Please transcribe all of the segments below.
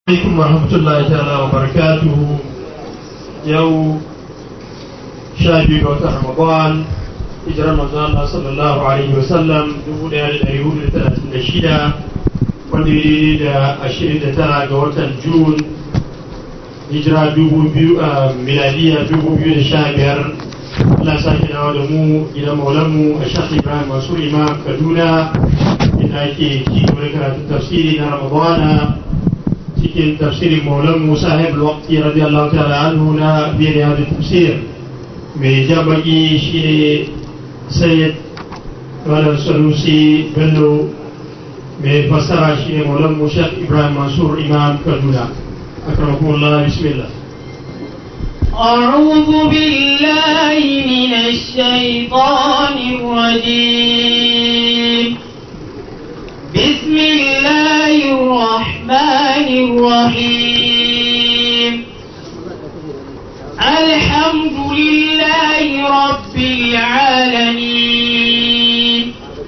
alaikum warahmatullahi ta'ala wa barakatuhu yau sha biyu ga watan ramadan hijirar manzon Allah sallallahu alaihi wa sallam dubu daya da dari hudu da talatin da shida wanda ya daidai da ashirin da tara ga watan jun hijira dubu biyu a miladiya dubu biyu da sha biyar Allah sa ki dawo da mu gidan maulanmu a shafi Ibrahim Mansur Imam Kaduna inda ake ci gaba da karatun tafsiri na Ramadana cikin tafsirin maulan musa haifar wakti radiyallahu ta'ala anhu na biyar da tafsir mai jabaki shi ne sayyid malam sanusi bello mai fassara shi ne maulan musa ibrahim mansur imam kaduna akramakumullah bismillah أعوذ بالله من الشيطان الرجيم بسم الله الرحمن الرحيم الحمد لله رب العالمين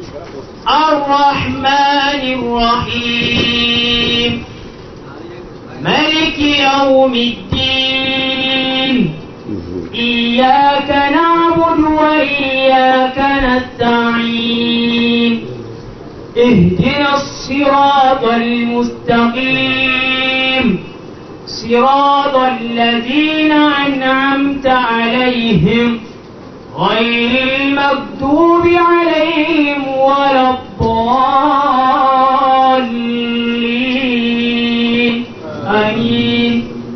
الرحمن الرحيم ملك يوم الدين إياك نعبد وإياك نستعين اهدنا الصراط المستقيم صراط الذين أنعمت عليهم غير المكتوب عليهم ولا الضالين آمين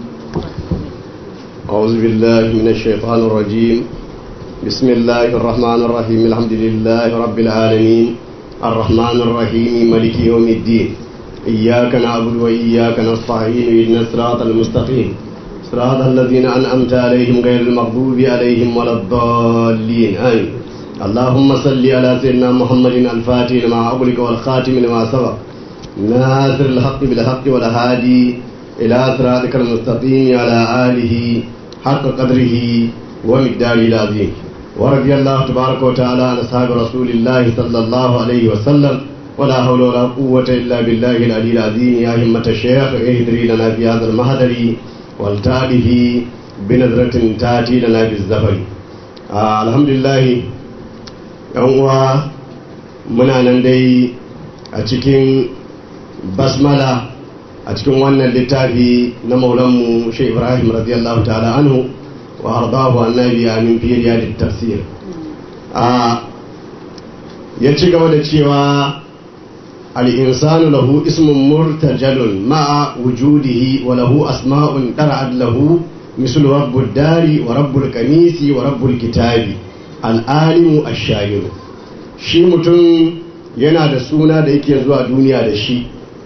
أعوذ بالله من الشيطان الرجيم بسم الله الرحمن الرحيم الحمد لله رب العالمين الرحمن الرحيم ملك يوم الدين إياك نعبد وإياك نستعين إن الصراط المستقيم صراط الذين أنعمت عليهم غير المغضوب عليهم ولا الضالين آمين اللهم صل على سيدنا محمد الفاتح لما أغلق والخاتم لما سبق ناصر الحق بالحق والهادي إلى صراطك المستقيم على آله حق قدره ومقداره العظيم ورضي الله تبارك وتعالى عن أصحاب رسول الله صلى الله عليه وسلم ولا حول ولا قوة إلا بالله العلي العظيم يا همة الشيخ اهدري لنا في هذا المهدر والتالف بنظرة تاتي لنا بالزفر آه الحمد لله يوم muna nan dai a cikin basmala a cikin wannan littafi na maulanmu shi ibrahim radiyallahu ta'ala anhu wa ardahu annabi amin fi riyadit tafsir a ya ci gaba da cewa al-insanu lahu ismun murtajalun ma'a wujudihi wa lahu asma'un dara'at lahu misl rabbud dari wa rabbul qamisi wa rabbul kitabi al-alimu ash-shahiru shi mutum yana da suna da yake zuwa duniya da shi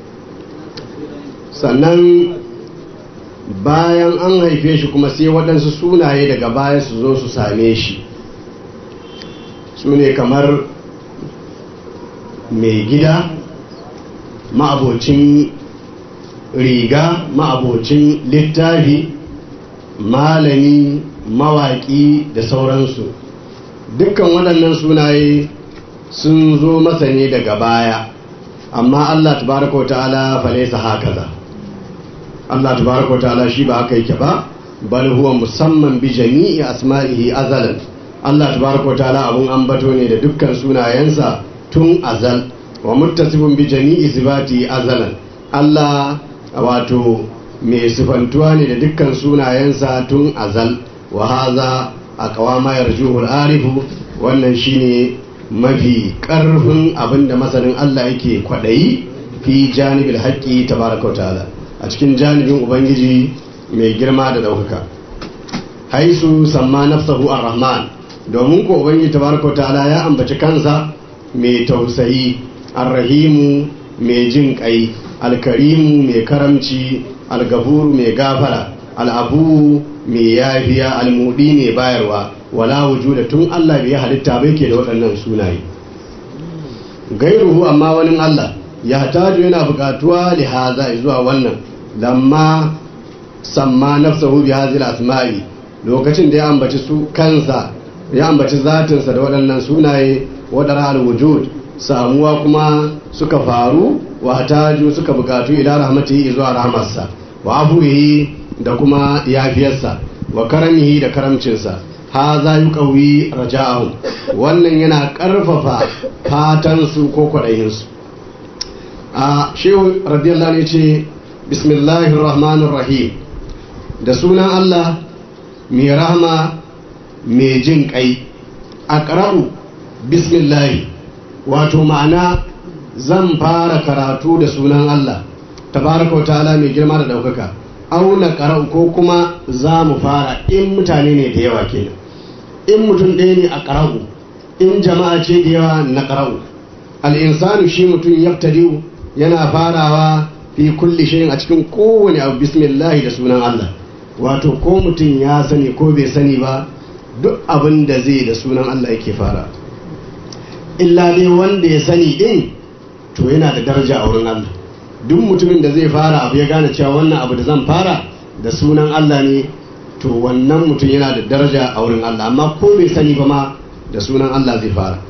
sannan bayan an haife shi kuma sai waɗansu sunaye daga baya su zo su same shi su ne kamar mai gida ma'abocin riga ma'abocin littafi malami mawaƙi da sauransu dukkan waɗannan sunaye sun zo masa ne daga baya amma allah tabaraka wa ta'ala falaisa haka za Allah tabaraka ta'ala shi ba haka yake ba bal huwa musamman bi jami'i asma'ihi azalan Allah tabaraka ta'ala abun ambato ne da dukkan sunayensa tun azal wa muttasifun bi jami'i sifati azalan Allah wato mai sifantuwa ne da dukkan sunayensa tun azal wa haza aqwama yarjuhu al-arifu wannan shine mafi karfin abinda masanin Allah yake kwadayi fi janibil haqqi tabaraka ta'ala a cikin janibin ubangiji mai girma da ɗaukaka haisu samma nafsahu ar-rahman domin ko ubangiji tabaraka ta'ala ya ambaci kansa mai tausayi ar-rahimu mai jin kai al-karimu mai karamci al-gafuru mai gafara al-abu mai yafiya al-mudi mai bayarwa wala wujuda tun Allah bai halitta bai ke da waɗannan sunaye gairuhu amma wani Allah ya taju yana buƙatuwa lihaza zuwa wannan lamma samma nafsahu bi hadhihi asma'i lokacin da ya ambaci su kansa ya ambaci zatinsa da waɗannan sunaye wadara al-wujud samuwa kuma suka faru wa hataju suka bukatu ila rahmatihi zuwa rahmarsa wa afuwihi da kuma yafiyarsa wa karamihi da karamcinsa ha za yi ƙauyi raja'ahum wannan yana ƙarfafa fatansu ko kwaɗayinsu a shehu radiyallahu ne ce bismillahir rahmanir rahim da sunan Allah mai rahama mai jin ƙai a ƙara'u bismillahi wato ma'ana zan fara karatu da sunan Allah tabaraka wa ta'ala mai girma da ɗaukaka auna ƙara'u ko kuma za mu fara in mutane ne da yawa kenan in mutum ɗaya ne a ƙara'u in jama'a ce da yawa na ƙara'u al'insanu shi mutum yaftadiu yana farawa fi kulli shayin a cikin kowane abu bismillahi da sunan Allah wato ko mutum ya sani ko bai sani ba duk abin da zai da sunan Allah yake fara illa dai wanda ya sani din to yana da daraja a wurin Allah duk mutumin da zai fara abu ya gane cewa wannan abu da zan fara da sunan Allah ne to wannan mutum yana da daraja a wurin Allah amma ko bai sani ba ma da sunan Allah zai fara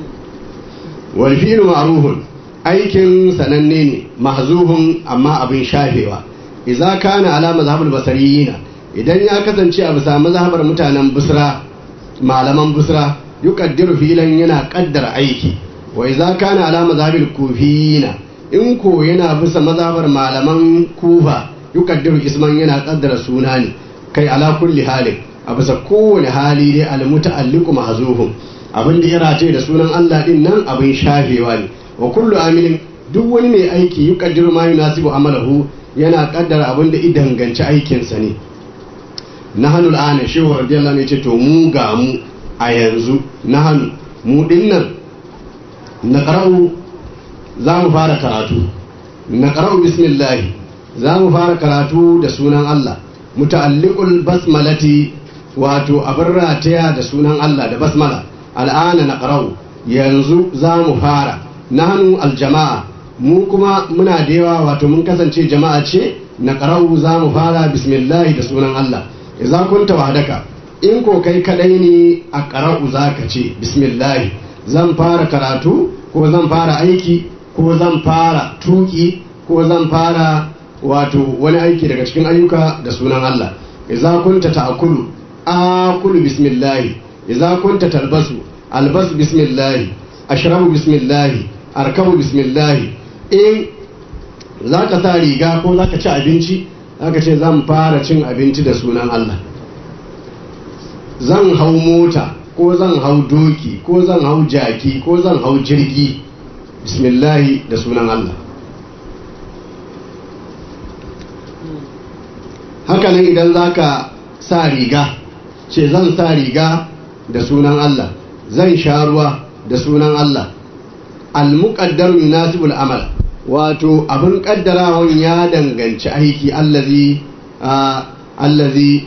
wal fi'lu ma'ruhun aikin sananne ne mahzuhun amma abin shafewa idza kana ala mazhabul basariyina idan ya kasance a bisa mazhabar mutanen busra malaman busra yuqaddiru filan yana kaddara aiki wa idza kana ala mazhabil kufiyina in ko yana bisa mazhabar malaman kufa yuqaddiru isman yana kaddara suna ne kai ala kulli halin a bisa kowane hali dai al muta'alliqu mahzuhun abin da ya race da sunan Allah din nan abin shafewa ne wa kullu amilin duk wani mai aiki yuqaddiru ma yunasibu amalahu yana kaddara abin da idanganci aikinsa ne nahanu al'ana shehu radiyallahu anhu ce to mu ga mu a yanzu nahanu mu dinnan na qara'u za mu fara karatu na qara'u bismillah za mu fara karatu da sunan Allah muta'alliqul basmalati wato abin rataya da sunan Allah da basmala al'ana na qara'u yanzu za mu fara nahanu aljama'a mu kuma muna da yawa wato mun kasance jama'a ce na qara'u za mu fara bismillah da sunan Allah idza kunta wahdaka in ko kai kadai ne a qara'u zaka ce bismillah zan fara karatu ko zan fara aiki ko zan fara tuki ko zan fara wato wani aiki daga cikin ayyuka da sunan Allah idza kunta ta'kulu akulu bismillah idza kunta talbasu albasu bismillah ashrabu bismillah arkabu bismillah in zaka sa riga ko zaka ci abinci zaka ce zan fara cin abinci da sunan Allah zan hau mota ko zan hau doki ko zan hau jaki ko zan hau jirgi bismillahi da sunan Allah hakanan idan za ka sa riga ce zan sa riga da sunan Allah zan sha ruwa da sunan Allah al-muqaddar yunasibul amal wato abin kaddarawan ya danganci aiki allazi allazi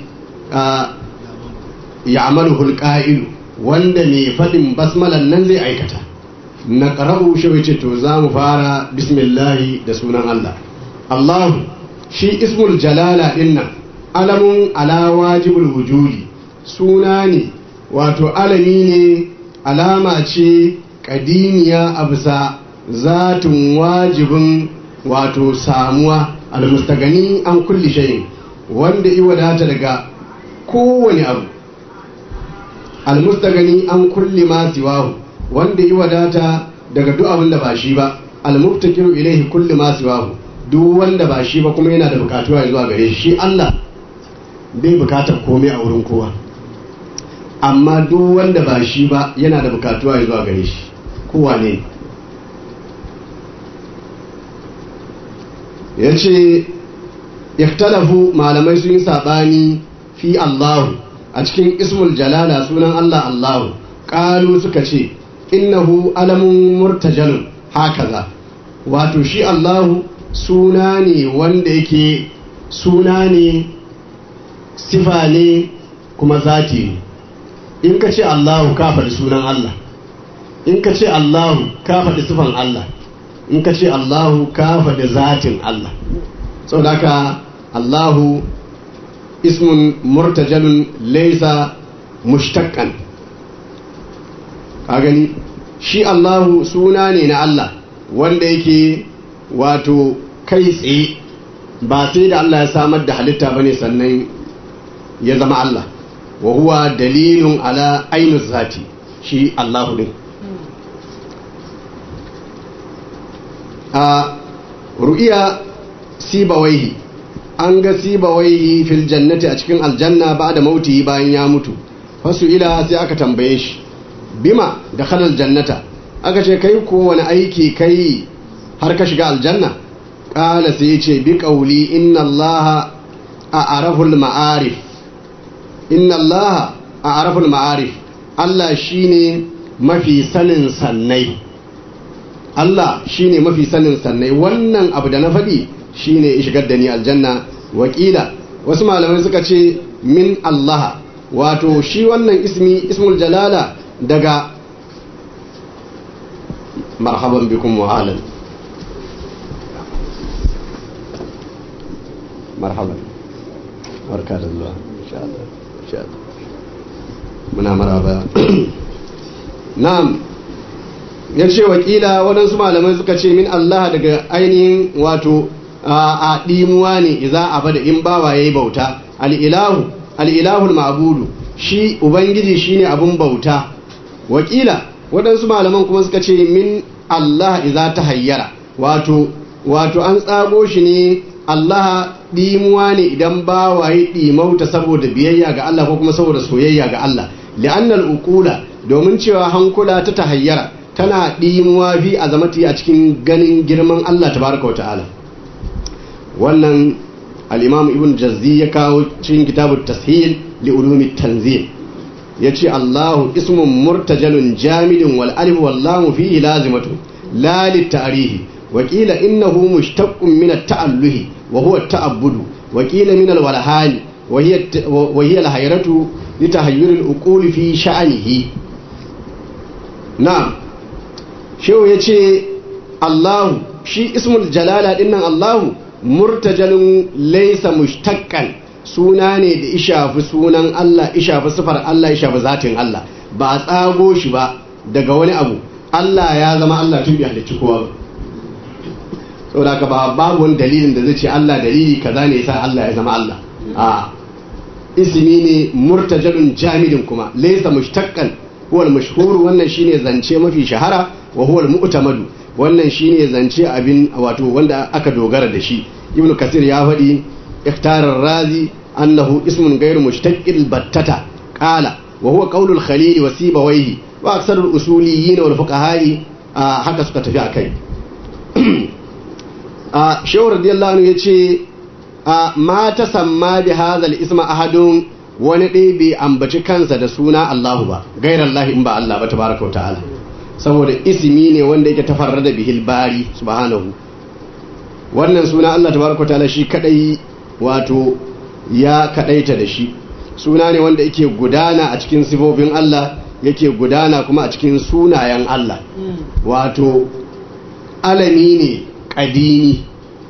ya'maluhu al-qa'il wanda mai fadin basmalan nan zai aikata na qara'u shi wace to za mu fara bismillahi da sunan Allah Allahu shi ismul jalala dinnan alamun ala wajibul wujudi suna ne wato alami ne alama ce kadimiya a bisa zatin wajibin wato samuwa almustagani an kulli shayin wanda i wadata daga kowane abu almustagani an kulli ma siwahu wanda i wadata daga duk abin da ba shi ba almuftakiru ilaihi kulli ma siwahu duk wanda ba shi ba kuma yana da bukatuwa zuwa gare shi Allah bai bukatar komai a wurin kowa amma duk wanda ba shi ba yana da bukatuwa zuwa gare shi kowa ne ya ce iktalafu malamai sun yi saɓani fi Allahu a cikin ismul jalala sunan Allah Allahu ƙalu suka ce innahu alamun murtajalun hakaza wato shi Allahu suna ne wanda yake suna ne sifa ne kuma zati ne in ka ce Allahu ka faɗi sunan Allah in ka ce Allahu ka faɗi sifan Allah in ka ce Allahu ka faɗi zatin Allah saboda haka Allahu ismun murtajalun laisa mushtaqqan ka gani shi Allahu suna ne na Allah wanda yake wato kai tsaye ba sai da Allah ya samar da halitta bane sannan ya zama Allah wa huwa dalilun ala ainu zati shi Allahu din a ru'iya sibawaihi an ga sibawaihi fil jannati a cikin aljanna ba da mauti bayan ya mutu fasu ila sai aka tambaye shi bima da khalal jannata aka ce kai ko wani aiki kai har ka shiga aljanna kala sai ya ce bi qauli inna allaha a'raful ma'arif inna allaha a'raful ma'arif Allah shine mafi sanin sannai Allah shine mafi sanin sannai wannan abu da na faɗi shine shigar da ni aljanna wakila wasu malamai suka ce min Allah wato shi wannan ismi ismul jalala daga marhaban bikum wa ahlan marhaban barka da zuwa insha Allah insha Allah muna maraba na'am ya ce wakila waɗansu malamai suka ce min Allah daga ainihin wato a ɗimuwa ne iza a bada in bawa ya yi bauta al'ilahu al'ilahul ma'abudu shi ubangiji shi ne abin bauta wakila waɗansu malaman kuma suka ce min Allah iza ta hayyara wato wato an tsago shi ne Allah ɗimuwa ne idan bawa ya ɗimauta saboda biyayya ga Allah ko kuma saboda soyayya ga Allah li'annal uqula domin cewa hankula ta tahayyara tana ɗimuwa fi azamati a cikin ganin girman Allah tabaraka wa ta'ala wannan al-imam ibn jazzi ya kawo cikin kitabut tashil li ulumi tanzil yace Allahu ismun murtajalun jamidun wal alif wal lam fihi lazimatu la lit ta'rihi wa qila innahu mushtaqqun min at-ta'alluhi wa huwa at-ta'abbudu wa qila min al-walhani wa hiya wa hiya al-hayratu li tahayyur al-uquli fi sha'nihi na'am shehu ya ce allahu shi ismul jalala dinnan allahu murtajalin laisa mushtakkan suna ne da ishafi sunan allah ishafi sifar allah ishafi zatin allah ba a tsago shi ba daga wani abu allah ya zama allah tun bi halicci kowa ba saboda ka ba babu wani dalilin da zai ce allah dalili kaza ne yasa allah ya zama allah a ismi ne murtajalun jamidin kuma laisa mushtakkan huwa al-mashhur wannan shine zance mafi shahara wa huwa al-mu'tamadu wannan shine zance abin wato wanda aka dogara da shi ibnu kasir ya faɗi ikhtar ar-razi annahu ismun ghayr mushtaqqil battata qala wa huwa qawlu al-khalil wa sibawayhi wa aksar al-usuliyyin wal fuqaha'i haka suka tafi akai a shehu radiyallahu anhu yace ma tasamma bi hadha al-isma ahadun wani ɗaya bai ambaci kansa da suna Allahu ba gairar Allah in ba Allah ba tabaraka ta'ala saboda ismi ne wanda yake tafarra da bihil bari subhanahu wannan suna Allah tabaraka ta'ala shi kadai wato ya kadaita da shi suna ne wanda yake gudana a cikin sifofin Allah yake gudana kuma a cikin sunayen Allah wato alami ne kadini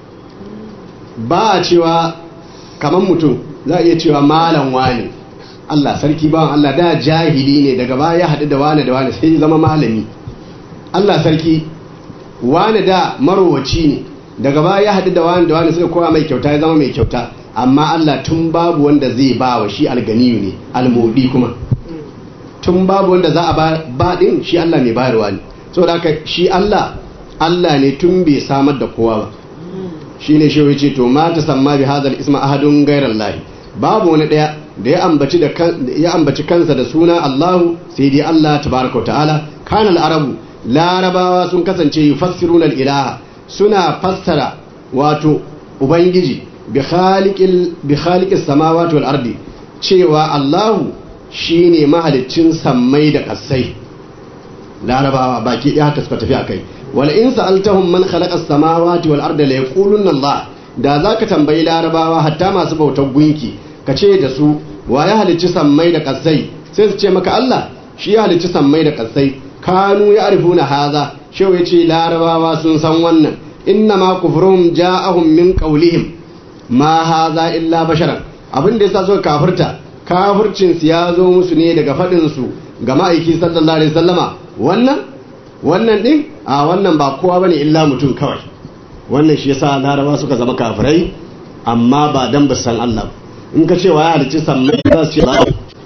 ba a cewa kamar mutum za a iya cewa malam wani Allah sarki bawan Allah da jahili ne daga baya ya haɗu da wani da wani sai zama malami Allah sarki wani da marowaci ne daga baya ya haɗu da wani da wani suka kowa mai kyauta ya zama mai kyauta amma Allah tun babu wanda zai ba wa shi alganiyu ne almodi kuma tun babu wanda za a ba ɗin shi Allah mai bayarwa ne saboda haka shi Allah Allah ne tun bai samar da kowa ba shi ne shi ce to ma ta samma bi hadal isma ahadun gairar lahi babu wani daya da ya ambaci da ya ambaci kansa da suna Allahu sai dai Allah tabaraka wa ta'ala kana al-arabu larabawa sun kasance yufassiruna al-ilaha suna fassara wato ubangiji bi khaliqil bi khaliqis samawati wal ardi cewa Allahu shine mahaliccin sammai da kasai larabawa baki ɗaya haka suka tafi akai wal in sa'altahum man khalaqa as-samawati wal arda la yaquluna Allah da zaka tambayi larabawa hatta masu bautar gunki ka ce da su wa ya halicci sammai da kasai sai su ce maka Allah shi ya halicci sammai da kasai kanu ya arifuna haza shehu yace larabawa sun san wannan inna ma kufrum ja'ahum min qawlihim ma haza illa basharan abin da yasa suka kafirta kafircin su ya zo musu ne daga fadin su ga ma'aiki sallallahu alaihi wasallama wannan wannan din a wannan ba kowa bane illa mutum kawai wannan shi yasa laraba suka zama kafirai amma ba dan ba san Allah in ka ce wa ya halicci sammai za su ce ba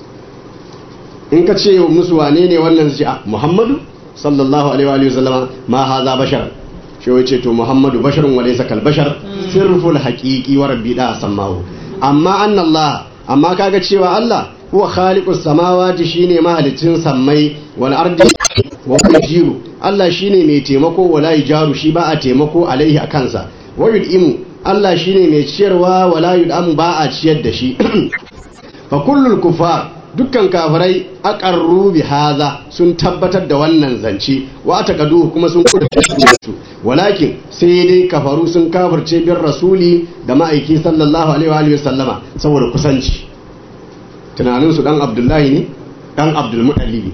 in ka ce musu wane ne wannan su ce a Muhammadu sallallahu alaihi wa sallama ma haza bashar shi wai ce to Muhammadu basharun wa laysa kal bashar sirful haqiqi wa rabbi da sammahu amma anna Allah amma kaga cewa Allah huwa khaliqus samawati shine mahalicin sammai wal ardi wa yujiru Allah shine mai taimako wala yujaru shi ba a taimako alaihi akansa wa yud'imu Allah shine mai ciyarwa wala yud'amu ba a ciyar da shi fa kullul kufar dukkan kafirai aqarru bi hadha sun tabbatar da wannan zance wa taqadu kuma sun su walakin sai dai kafaru sun kafirce bin rasuli da ma'aiki sallallahu alaihi wa sallama saboda kusanci tunanin su dan abdullahi ne dan abdul muttalib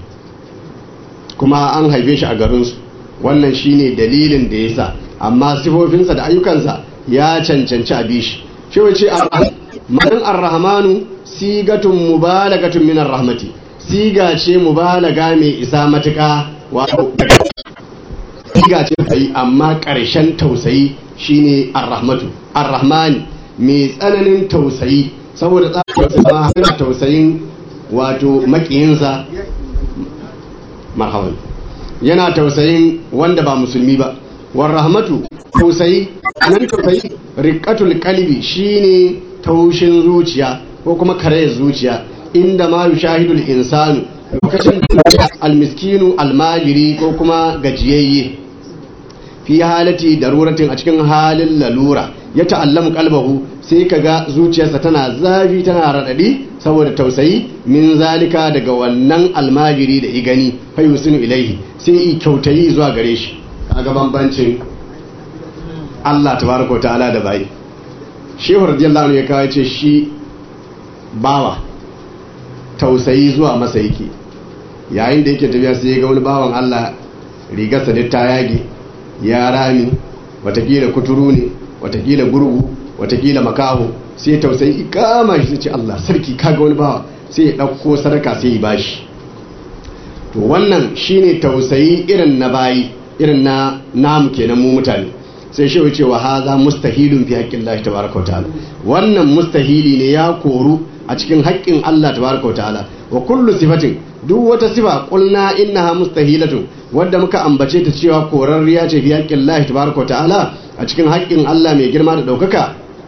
kuma an haife shi a garin su wannan shine dalilin da yasa amma sifofinsa da ayyukansa ya cancanci a bishi shi wace ma'anin ar-rahmanu sigatun mubalagatun minar rahmati siga ce mubalaga mai isa matuƙa wato siga ce tausayi amma ƙarshen tausayi shine ar-rahmatu ar-rahmani mai tsananin tausayi saboda tsarin tausayin wato makiyinsa marhaban yana tausayin wanda ba musulmi ba war rahmatu tausayi nan tausayi riqatul qalbi shine taushin zuciya ko kuma karayar zuciya inda ma yushahidul insanu lokacin da almiskinu almajiri ko kuma gajiyayye fi halati daruratin a cikin halin lalura ya ta'allamu kalbahu sai kaga zuciyarsa tana zafi tana radadi saboda tausayi min zalika daga wannan almajiri da igani fa yusinu ilaihi sai i kyautayi zuwa gare shi kaga bambancin Allah tabaraka ta'ala da bai shehu radiyallahu anhu ya kawo ce shi bawa tausayi zuwa masa yake yayin da yake tafiya sai ya ga wani bawan Allah rigarsa da ta yage ya rami watakila kuturu ne watakila gurgu watakila makaho sai tausayi kama shi ce Allah sarki kaga wani bawa sai ya ɗauko sadaka sai ya bashi to wannan shine tausayi irin na bayi irin na namu kenan mu mutane sai shi wuce wa haza mustahilun fi haƙƙin Allah tabaraka wa ta'ala wannan mustahili ne ya koru a cikin haƙƙin Allah tabaraka wa ta'ala wa kullu sifatin duk wata sifa qulna innaha mustahilatun wadda muka ambace ta cewa korarriya ce fi haƙƙin Allah tabaraka wa ta'ala a cikin haƙƙin Allah mai girma da ɗaukaka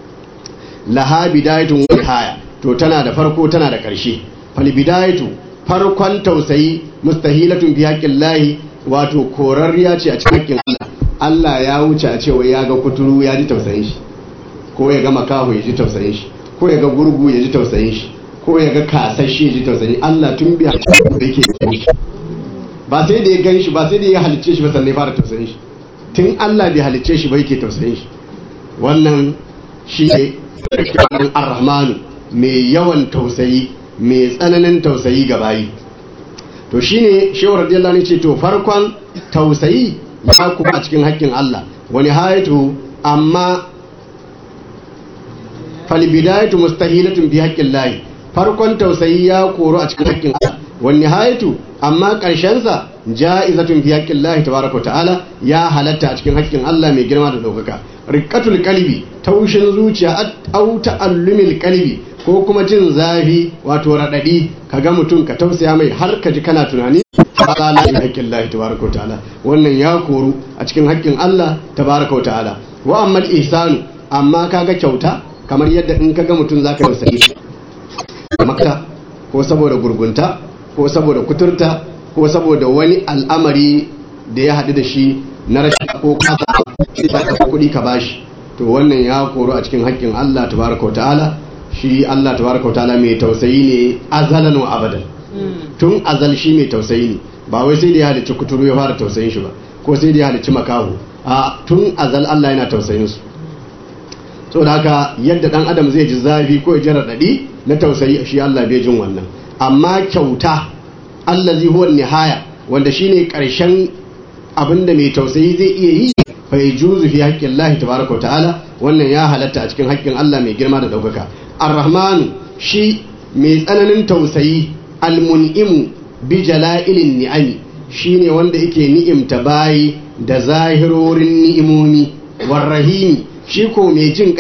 laha bidayatun wa nihaya to tana da farko tana da ƙarshe fal bidayatu farkon tausayi mustahilatun fi haƙƙin Allah wato korarriya ce a cikin haƙƙin Allah Allah ya wuce a cewa ya ga kuturu ya ji tausayin shi ko ya ga makaho ya ji tausayin shi ko ya ga gurgu ya ji tausayin shi ko ya ga kasashe ya ji tausayin Allah tun biya da yake shi ba sai da ya gan shi ba sai da ya halicce shi ba sannan ya fara tausayin shi tun Allah bai halicce shi ba yake tausayin shi wannan shi ne ar-rahmanu mai yawan tausayi mai tsananin tausayi ga bayi to shine shehu radiyallahu anhu ce to farkon tausayi ya kuma a cikin haƙƙin Allah wani hayatu amma falbidayatu mustahilatun bi haƙƙin lahi farkon tausayi ya koro a cikin haƙƙin Allah wani hayatu amma ƙarshensa ja'izatun bi haƙƙin lahi tabaraka ta'ala ya halatta a cikin haƙƙin Allah mai girma da ɗaukaka riƙatul kalbi taushin zuciya au ta'allumil kalbi ko kuma jin zafi wato raɗaɗi ka ga mutum ka tausaya mai har ka ji kana tunani ta'ala bi haƙƙin Allah tabaraka ta'ala wannan ya koru a cikin haƙƙin Allah tabaraka ta'ala wa amma ihsanu amma kaga kyauta kamar yadda in kaga mutum zaka yi sai makta ko saboda gurgunta ko saboda kuturta ko saboda wani al'amari da ya haɗu da shi na rashin ko kasa kuɗi ka bashi to wannan ya koru a cikin haƙƙin Allah tabaraka ta'ala shi Allah tabaraka ta'ala mai tausayi ne azalan wa abadan tun azal shi mai tausayi ne ba wai sai da ya halicci kuturu ya fara tausayin shi ba ko sai da ya halicci makaho a tun azal Allah yana tausayin su saboda haka yadda dan adam zai ji zafi ko ya ji raɗaɗi na tausayi shi Allah bai jin wannan amma kyauta allazi huwa nihaya wanda shine karshen abinda mai tausayi zai iya yi fa yajuzu fi haqqi Allah tabaaraka ta'ala wannan ya halatta a cikin haƙƙin Allah mai girma da daukaka ar-rahmanu shi mai tsananin tausayi al-mun'imu bi jala'ilin ni'ami shine wanda yake ni'imta bayi da zahirorin ni'imomi warrahimi shi ko mai jin kai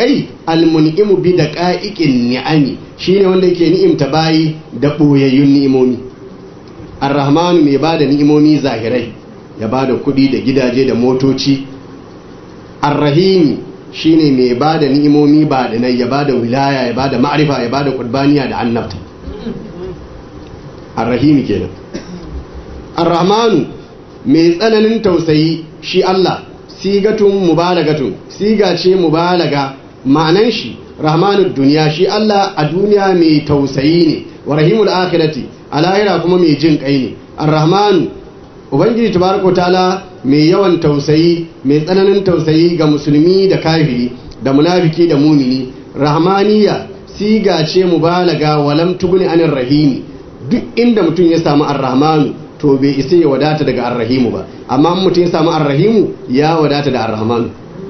almun'imu bi da ƙa'iƙin ni'ami shine wanda yake ni'imta bayi da ɓoyayyun ni'imomi arrahmanu mai ba da ni'imomi zahirai ya ba da kuɗi da gidaje da motoci arrahimi shine mai ba da ni'imomi ba da nan ya ba da wilaya ya ba da ma'arifa ya ba da ƙurbaniya da annabta arrahimi kenan arrahmanu mai tsananin tausayi shi Allah sigatun mubalagatun siga ce mubalaga ma'anan shi rahmanud duniya shi Allah a duniya mai tausayi ne wa rahimul akhirati a lahira kuma mai jin kai ne ar-rahmanu ubangiji tabaraka taala mai yawan tausayi mai tsananin tausayi ga musulmi da kafiri da munafiki da mumini rahmaniya siga ce mubalaga walam tuguni anir rahimi duk inda mutum ya samu ar-rahmanu to bai isa ya wadata daga ar-rahimu ba amma mutum ya samu ar-rahimu ya wadata da ar-rahmanu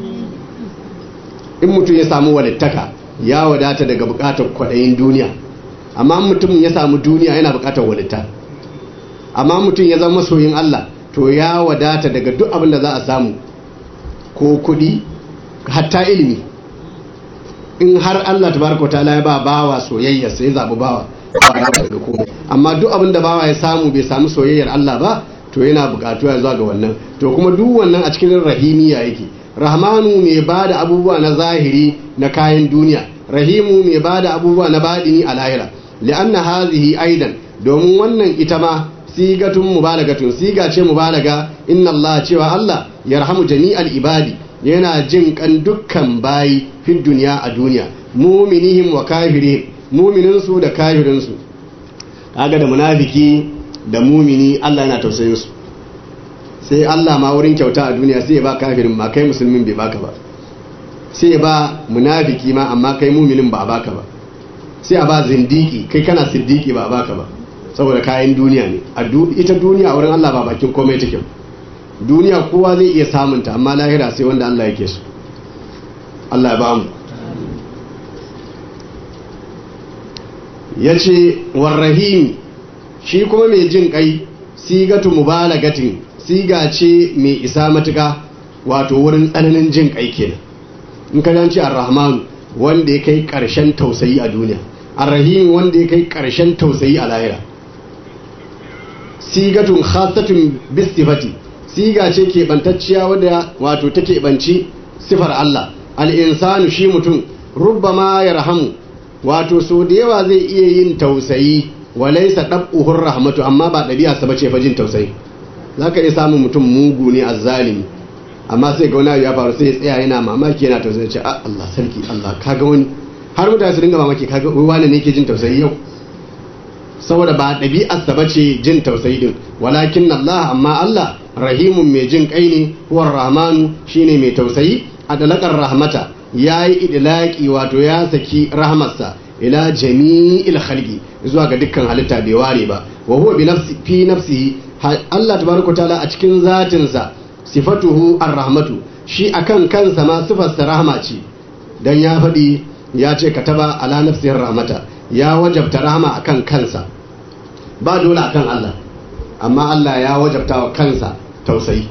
in mutum ya samu walittaka ya wadata daga bukatar kwaɗayin duniya amma mutum ya samu duniya yana bukatar walitta amma mutum ya zama masoyin Allah to ya wadata daga duk abin da za a samu ko kuɗi hatta ilimi in har Allah tabaraka ta'ala ya ba bawa soyayya sai zabi bawa daga komai amma duk abin da bawa ya samu bai samu soyayyar Allah ba to yana bukatu ya zuwa ga wannan to kuma duk wannan a cikin rahimiya yake rahmanu mai ba da abubuwa na zahiri na kayan duniya rahimu mai ba da abubuwa na baɗini a lahira li'anna hazihi aidan domin wannan ita ma sigatun mubalagatun siga ce mubalaga inna Allah cewa Allah yarhamu jami'al ibadi yana jin kan dukkan bayi fi duniya a duniya muminihim wa kafirihim muminin su da kafirin su kaga da munafiki da mumini Allah yana tausayin su sai Allah ma wurin kyauta a duniya sai ya ba kafirin ma kai musulmin bai baka ba sai ya ba munafiki ma amma kai muminin ba a baka ba sai a ba zindiki kai kana siddiki ba a baka ba saboda kayan duniya ne ita duniya a wurin Allah ba bakin komai take duniya kowa zai iya samunta amma lahira sai wanda Allah yake so Allah ya ba mu ya ce warrahim shi kuma mai jin kai sigatu mubalagatin siga ce mai isa matuka wato wurin tsananin jin kai kenan in ka janci ar-rahman wanda ya kai karshen tausayi a duniya ar-rahim wanda ya kai karshen tausayi a lahira sigatun khasatun bistifati siga ce ke bantacciya wadda wato take banci sifar Allah al-insanu shi mutum rubbama yarhamu wato so da yawa zai iya yin tausayi walaisa dab'uhur rahmatu amma ba ɗabi'a sa bace fa jin tausayi zaka iya samun mutum mugu ne azzalimi amma sai ga wani ya faru sai ya tsaya yana mamaki yana tausayi ce ah Allah sarki Allah kaga wani har mutane su dinga mamaki kaga wani ne ke jin tausayi yau saboda ba ɗabi'ar sa bace jin tausayi din walakin Allah amma Allah rahimun mai jin kai ne huwar rahmanu shine mai tausayi a dalakar rahmata yayi idlaki wato ya saki rahmarsa ila jami'il khalqi zuwa ga dukkan halitta bai ware ba wa huwa bi nafsi fi nafsihi Allah tabaraka taala a cikin zatin sa sifatuhu ar-rahmatu shi akan kansa ma sifar sa rahma ce dan ya faɗi ya ce kataba ala nafsihi rahmata ya wajabta rahma akan kansa ba dole akan Allah amma Allah ya wajabta wa kansa tausayi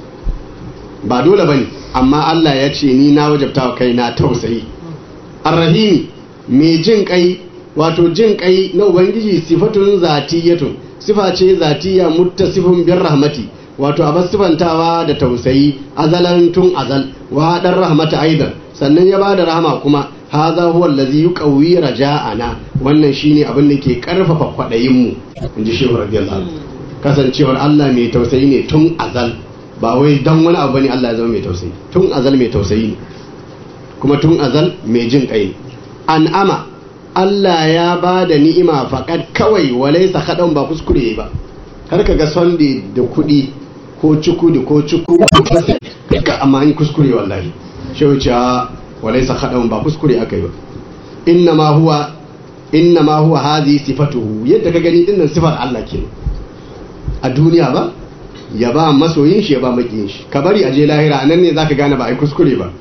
ba dole bane amma Allah ya ce ni na wajabta wa kaina tausayi ar-rahimi mai jin kai wato jin kai na ubangiji sifatun zatiyatun sifa ce zatiya muttasifun bir rahmati wato a sifantawa da tausayi azalan tun azal wa dan rahmata aidan sannan ya bada rahama kuma haza huwa allazi yuqawwi raja'ana wannan shine abin da ke karfafa kwadayin mu inji shehu radiyallahu kasancewar Allah mai tausayi ne tun azal ba wai dan wani abu bane Allah ya zama mai tausayi tun azal mai tausayi ne kuma tun azal mai jin kai an'ama Allah ya ba da ni'ima faƙad kawai walai sakaɗan ba kuskure ba har ka ga sonde da kuɗi ko cuku da ko cuku ka amma an kuskure wallahi shi wuce walai sakaɗan ba kuskure aka yi ba inna ma huwa inna ma huwa hazi sifatuhu yadda ka gani dinnan sifar Allah ke a duniya ba ya ba masoyin shi ya ba makiyin shi ka bari a je lahira nan ne zaka gane ba ai kuskure ba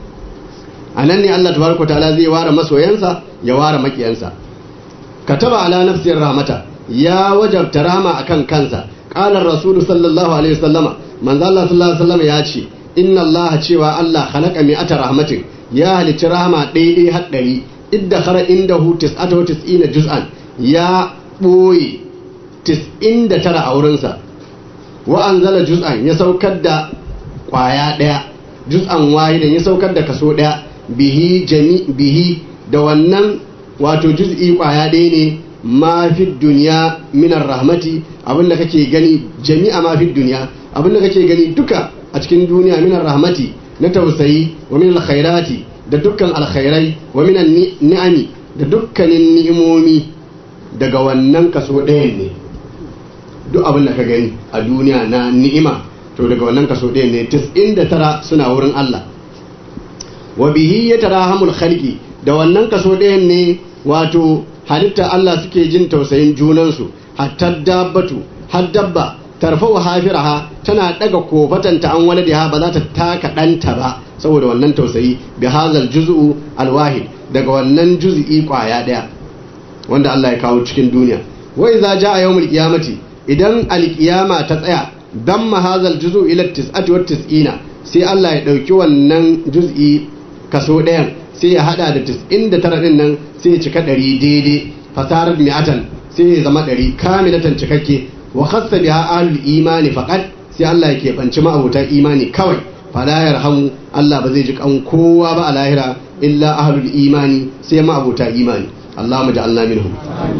a nan ne Allah tabaraka ta'ala zai ware masoyansa ya ware makiyansa kataba ala nafsir rahmata ya wajabta rahma akan kansa qala rasul sallallahu alaihi wasallama manzo Allah sallallahu alaihi wasallama ya ce inna Allah cewa Allah khalaqa mi'ata rahmatin ya halicci rahama ɗaiɗai har ɗari idda khara indahu tis'ata wa tis'ina juz'an ya ɓoye tis'in da tara a wurinsa wa anzala juz'an ya saukar da ƙwaya ɗaya juz'an wahidan ya saukar da kaso ɗaya bihi jami bihi da wannan wato juz'i ƙwaya ɗaya ne ma fi duniya minar rahmati abinda kake gani jami'a ma fi duniya abinda kake gani duka a cikin duniya minar rahmati na tausayi wa min alkhairati da dukkan alkhairai wa min ni'ami da dukkanin ni'imomi daga wannan kaso ɗayan ne duk abin da ka gani a duniya na ni'ima to daga wannan kaso ɗayan ne 99 suna wurin Allah wa bihi yatarahamul khalqi da wannan kaso ɗayan ne wato halitta Allah suke jin tausayin junansu hatta dabbatu har dabba tarfau hafiraha tana daga kofatanta an waladiha ba za ta taka ɗanta ba saboda wannan tausayi bi hazal juz'u alwahid daga wannan juz'i kwaya daya wanda Allah ya kawo cikin duniya wa idza jaa yawmul qiyamati idan alqiyama ta tsaya damma hazal juz'u ila 99 sai Allah ya dauki wannan juz'i kaso ɗayan sai ya hada da 99 din nan sai ya cika 100 daidai fasarar mi'atan sai ya zama 100 kamilatan cikakke wa khassa biha ahlul imani faqat sai Allah ya keɓanci ma'abuta imani kawai fala yarhamu Allah ba zai ji kan kowa ba a lahira illa ahlul imani sai ma'abuta imani Allah mu ja'alna minhum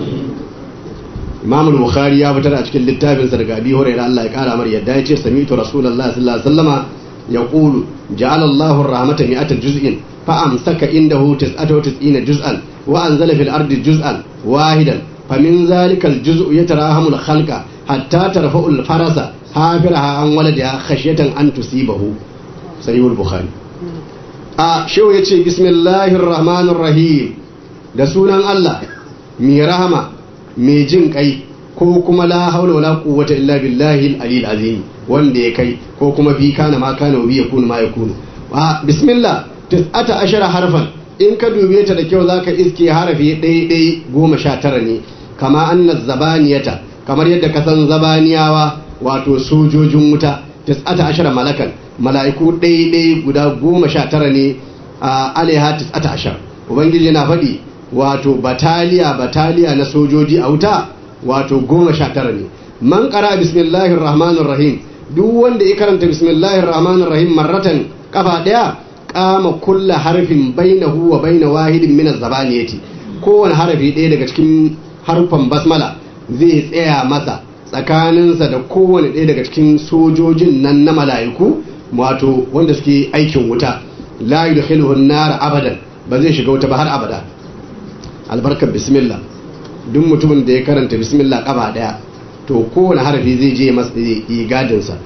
Imam al-Bukhari ya fitar a cikin littafin sa daga Abi Hurairah Allah ya kara mar yadda ya ce sami'tu Rasulullah sallallahu alaihi wasallama yaqulu ja'ala Allahu ar-rahmata mi'ata juz'in fa amsaka indahu 99 juz'an wa anzala fil ardi juz'an wahidan فمن ذلك الجزء يتراهم الخلق حتى ترفع الفرس حافرها عن ولدها خشية أن تصيبه صحيح البخاري a shehu ya ce bismillahir rahmanir rahim da sunan Allah mai rahama mai jin kai ko kuma la haula wala quwwata illa billahi al-aliyyil azim wanda ya kai ko kuma fi kana ma kana wa yakunu ma yakunu a bismillah tis'ata ashara harfan in ka dube ta da kyau zaka iske harafi ɗaya ɗaya goma sha tara ne kama anna zabaniyata kamar yadda ka san zabaniyawa wato sojojin wuta tis'ata ashara malakan mala'iku ɗaya guda goma sha tara ne a alaiha tis'ata ashar ubangiji yana faɗi wato bataliya bataliya na sojoji a wuta wato goma sha tara ne man ƙara bismillahir rahmanir rahim duk wanda ya karanta bismillahir rahmanir rahim marratan kafa ɗaya kama kulla harfin bainahu wa baina wahidin min az-zabaniyati kowane harafi ɗaya daga cikin harfan basmala zai tsaya masa tsakaninsa da kowane ɗaya daga cikin sojojin nan na mala'iku wato wanda suke aikin wuta la yudkhiluhu an-nar abadan ba zai shiga wuta ba har abada albarkar bismillah duk mutumin da ya karanta bismillah kaba daya to kowane harafi zai je masa yi gadin sa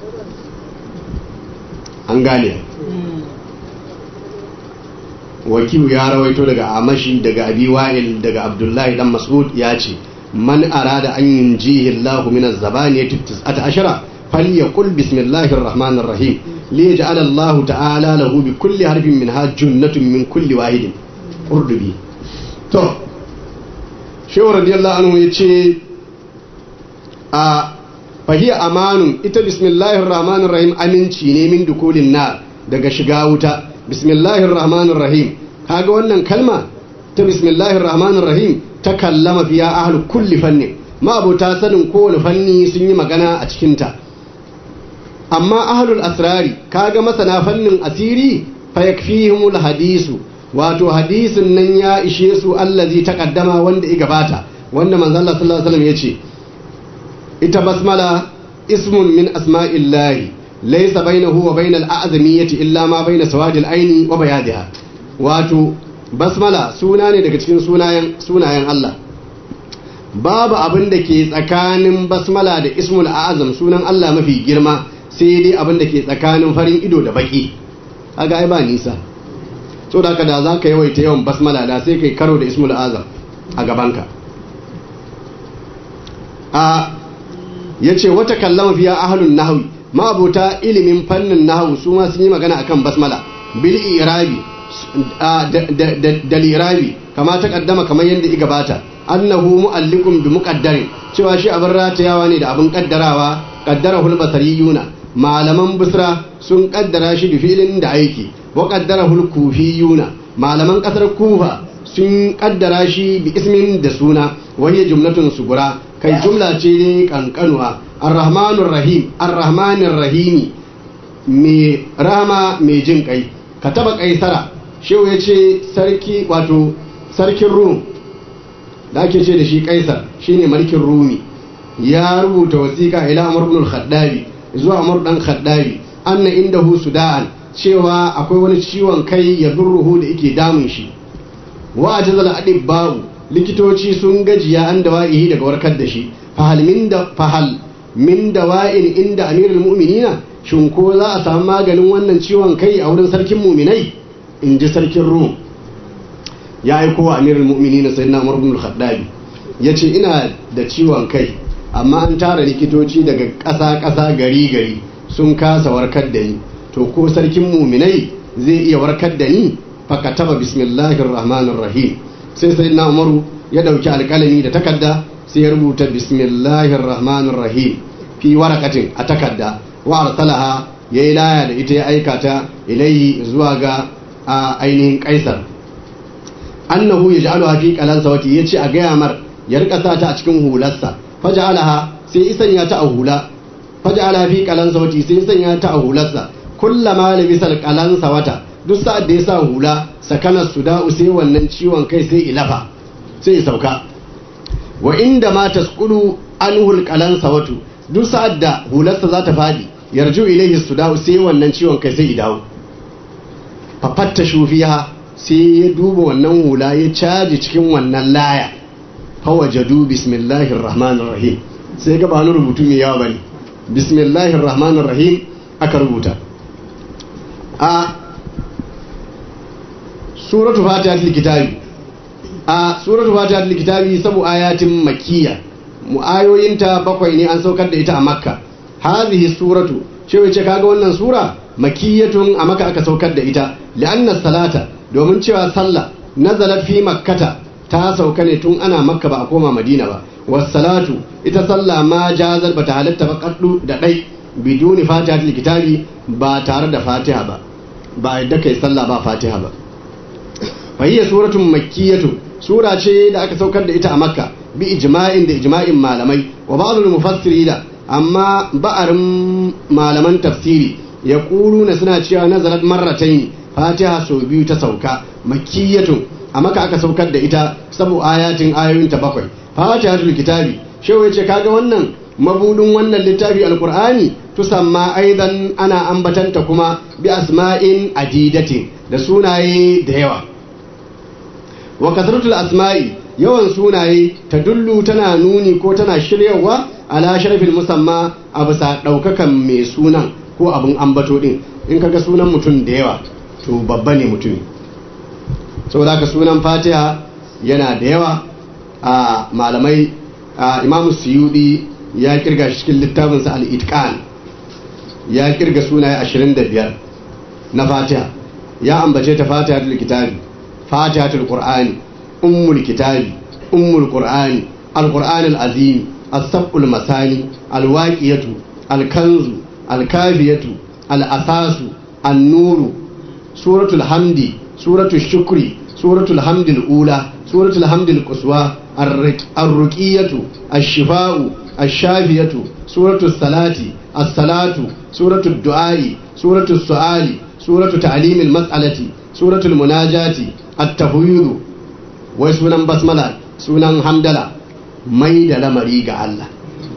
an gane wakilu ya rawaito daga amashi daga abi wa'il daga abdullahi dan mas'ud ya ce man arada an yunjihi Allahu min az-zabaniyati tis'ata ashara falyaqul bismillahir rahmanir rahim liyaj'al Allahu ta'ala lahu bi kulli harfin minha junnatun min kulli wahidin qurdubi to shehu radiyallahu anhu yace a fahiya amanun ita bismillahir rahmanir rahim aminci ne min dukulin nar daga shiga wuta bismillahir rahmanir rahim kaga wannan kalma ta bismillahir rahmanir rahim ta kallama fiya ahlu kulli fannin ma abota sanin kowane fanni sun yi magana a cikin ta amma ahlul asrari kaga masana fannin asiri fa yakfihimul hadisu wato hadisin nan ya ishe su allazi taqaddama wanda ya gabata wanda manzo Allah sallallahu alaihi wasallam yace ita basmala ismun min asma'illahi laysa bainahu wa bainal a'zamiyyati illa ma baina sawadil aini wa bayadiha wato basmala suna ne daga cikin sunayen sunayen Allah babu abin da ke tsakanin basmala da ismul azam sunan Allah mafi girma sai dai abin da ke tsakanin farin ido da baki kaga ai ba nisa so da da za ka yawaita yawan basmala da sai kai karo da ismul azam a gabanka a ya ce wata kallama fiya ahalun nahawi ma'abuta ilimin fannin nahawu su ma sun yi magana akan basmala bil irabi da lirabi kama ta kaddama kamar yadda i gabata annahu mu'alliqun bi muqaddarin cewa shi abin ratayawa ne da abin kaddarawa qaddarahu al-basariyuna malaman busra sun kaddara shi da filin da aiki wa qaddarahu al-kufiyuna malaman kasar kufa sun kaddara shi bi ismin da suna wani jumlatun sugura kai jumla ce ne kankanuwa ar-rahmanur rahim ar-rahmanir rahimi mai rama mai jin kai ka taba kaisara shehu ya ce sarki wato sarkin rum da ake ce da shi kaisar shine mulkin rumi ya rubuta wasiƙa ila amr ibn al-khaddabi zuwa amr dan khaddabi anna indahu sudaan cewa akwai wani ciwon kai ya durruhu da yake damun shi wa ajzal adibbahu likitoci sun gajiya an dawa'ihi daga warkar da shi fahal min da fahal min dawa'in inda amirul mu'minina shin ko za a samu maganin wannan ciwon kai a wurin sarkin mu'minai in ji sarkin rum ya aiko wa amirul mu'minina sayyidina umar ibn al-khattabi yace ina da ciwon kai amma an tara likitoci daga ƙasa ƙasa gari gari sun kasa warkar da ni to ko sarkin mu'minai zai iya warkar da ni fakataba bismillahir rahmanir rahim sai sayyidina umaru ya dauki alƙalami da takarda sai ya rubuta bismillahir rahmanir rahim fi warakatin a takarda wa arsalaha yayi laya da ita ya aika ta ilayhi zuwa ga ainihin kaisar annahu yaj'aluha fi qalansa wati yace a gaya mar ya rika sa ta a cikin hularsa faj'alaha sai isan ya ta a hula faj'alaha fi qalansa wati sai isan ya ta a hularsa kullama labisal qalansa wata duk sa'ad da ya sa hula sakanar suda'u sai wannan ciwon kai sai ilafa sai sauka wa inda ma tasqulu anhul qalansa watu duk sa'ad da hularsa za ta fadi yarju ilayhi suda'u sai wannan ciwon kai sai idawo fafatta shufiha sai ya duba wannan hula ya caji cikin wannan laya fawajadu bismillahir rahmanir rahim sai ga ba wani rubutu mai yawa bane bismillahir rahmanir rahim aka rubuta a suratu fatihatul kitabi a suratu fatihatul kitabi sabu ayatin makkiya mu ayoyinta bakwai ne an saukar da ita a makka hadhihi suratu shi wace kaga wannan sura makiyatun a maka aka saukar da ita li'anna salata domin cewa sallah nazalat fi makkata ta sauka ne tun ana makka ba a koma madina ba wassalatu ita sallah ma jazar bata halatta ba kaddu da dai biduni fatihatul kitabi ba tare da fatiha ba ba yadda kai sallah ba fatiha ba fa hiya suratun makkiyatu sura ce da aka saukar da ita a makka bi ijma'in da ijma'in malamai wa ba'dul mufassirina amma ba'arin malaman tafsiri ya na suna cewa nazarat marratain fatiha sau biyu ta sauka makkiyatun a maka aka saukar da ita sabu ayatin ayoyin ta bakwai fatihatul kitabi shehu yace kaga wannan mabudin wannan littafi alqur'ani tusamma aidan ana ambatanta kuma bi asma'in adidatin da sunaye da yawa wa kasratul asma'i yawan sunaye ta dullu tana nuni ko tana shiryawa ala sharafin musamma a bisa ɗaukakan mai sunan ko abin ambato din in kaga sunan mutum da yawa to babba ne mutumi saboda haka sunan fatiha yana da yawa a malamai a imamu suyudi ya kirga shi cikin littafinsa al-itqan ya kirga sunaye 25 na fatiha ya ambace ta fatihatul kitabi fatihatul qur'ani ummul kitabi ummul qur'ani al-qur'an al-azim as-sab'ul masani al-waqiyatu al-kanzu al-kafiyatu al-asasu an-nuru suratul hamdi suratul shukri suratul hamdi al-ula suratul hamdi al-quswa ar-ruqiyatu ash-shifa'u ash-shafiyatu suratul salati as-salatu suratul du'ai suratul su'ali suratul ta'lim al-mas'alati suratul munajati at-tahwid wai sunan basmala sunan hamdala mai da lamari ga Allah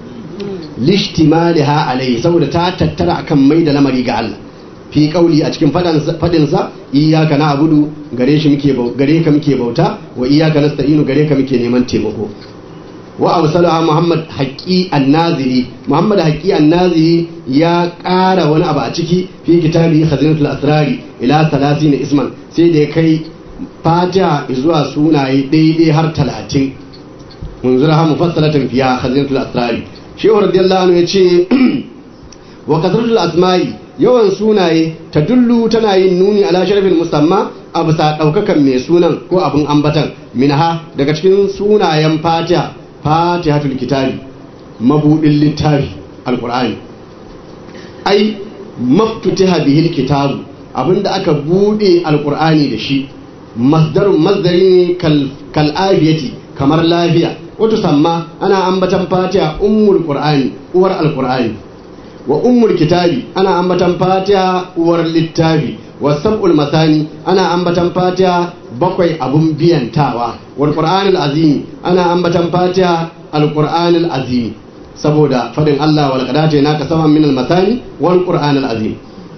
lishtimaliha alai saboda ta tattara akan mai da lamari ga Allah fi kauli a cikin fadin sa iyyaka na'budu gare shi muke gare ka muke bauta wa iyyaka nasta'inu gare ka muke neman taimako wa awsalaha muhammad haqqi an-naziri muhammad haqqi an-naziri ya ƙara wani abu a ciki fi kitabi khazinatul asrari ila 30 isman sai da ya kai fatiha zuwa sunaye daidai har talatin munzura ha mufassalatan fiya khazinatul asrari shehu radiyallahu anhu yace wa kasratul asma'i yawan sunaye ta dullu tana yin nuni ala sharafin musamma a bisa daukakan mai sunan ko abin ambatan minha daga cikin sunayen fatiha fatihatul kitabi mabudin littafi alqur'ani ai maftutiha bihil kitabu abinda aka bude alqur'ani da shi masdarun masdari ne kal afiyati kamar lafiya wato samma ana ambatan fatiha ummul qur'ani uwar alqur'ani wa ummul kitabi ana ambatan fatiha uwar littafi wa sab'ul masani ana ambatan fatiha bakwai abun biyantawa wal qur'anil azimi ana ambatan fatiha alqur'anil azimi saboda fadin Allah wal qadati naka saman min al masani wal qur'anil azim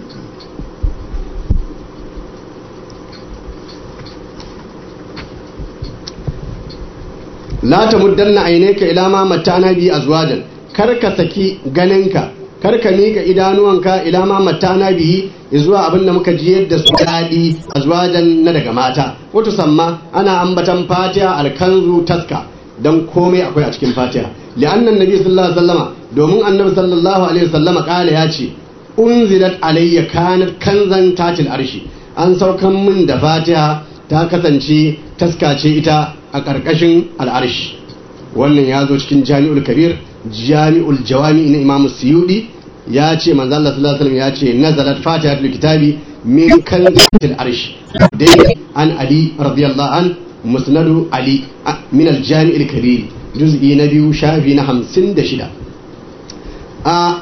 la ta muddanna aineka ila ma matana bi azwajan kar ka saki ganinka kar ka mika idanuwanka ila ma matana bi zuwa abin da muka ji yadda su daɗi azwajan na daga mata wato samma ana ambatan fatiha alkanzu taska dan komai akwai a cikin fatiha li'annan nabi sallallahu alaihi wasallama domin annabi sallallahu alaihi wasallama kala ya ce unzilat alayya kanat kanzan tatil arshi an saukan min da fatiha ta kasance taska ce ita a ƙarƙashin al'arshi wannan ya zo cikin jami'ul kabir jami'ul jawami na imamu suyudi ya ce manzo Allah sallallahu alaihi ya ce nazalat fatihatul kitabi min kanzatil arshi dai an ali radiyallahu an musnadu ali min al jami'il kabir juz'i na biyu shafi na 56 a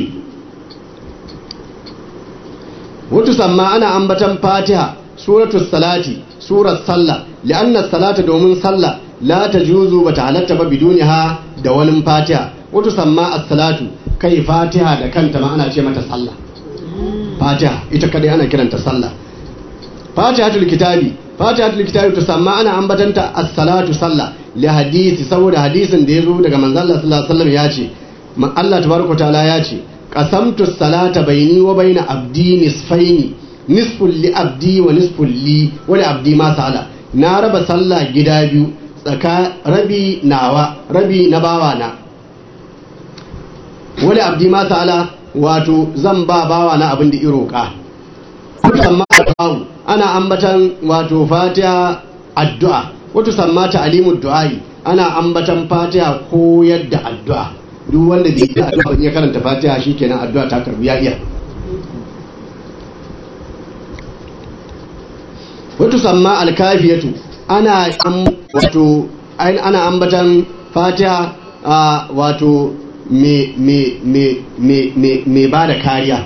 wato samma ana ambatan fatiha suratul salati surar sallah li'anna salata domin sallah la tajuzu bata halatta ba biduniha da wani fatiha wato samma as-salatu kai fatiha da kanta ma ana ce mata sallah fatiha ita kadai ana kiranta sallah fatihatul kitabi fatihatul kitabi to samma ana ambatanta as-salatu sallah li hadisi saboda hadisin da yazo daga manzo Allah sallallahu alaihi wasallam ya ce Allah tabaraka taala ya ce qasamtu salata baini wa baina abdi nisfaini nisfun li abdi wa nisfun li wa li abdi ma sala na raba sallah gida biyu tsaka rabi nawa rabi na bawa na wa li abdi ma sala wato zan ba bawa na abin da iroka amma ana ambatan wato fatiha addu'a wato sammata alimud du'ai ana ambatan fatiha koyar da addu'a duk wanda bai yi addu'a ya karanta fatiha shikenan addu'a ta karbu ya iya wato samma alkafiyatu ana wato ana ambatan fatiha wato me me me me me me ba da kariya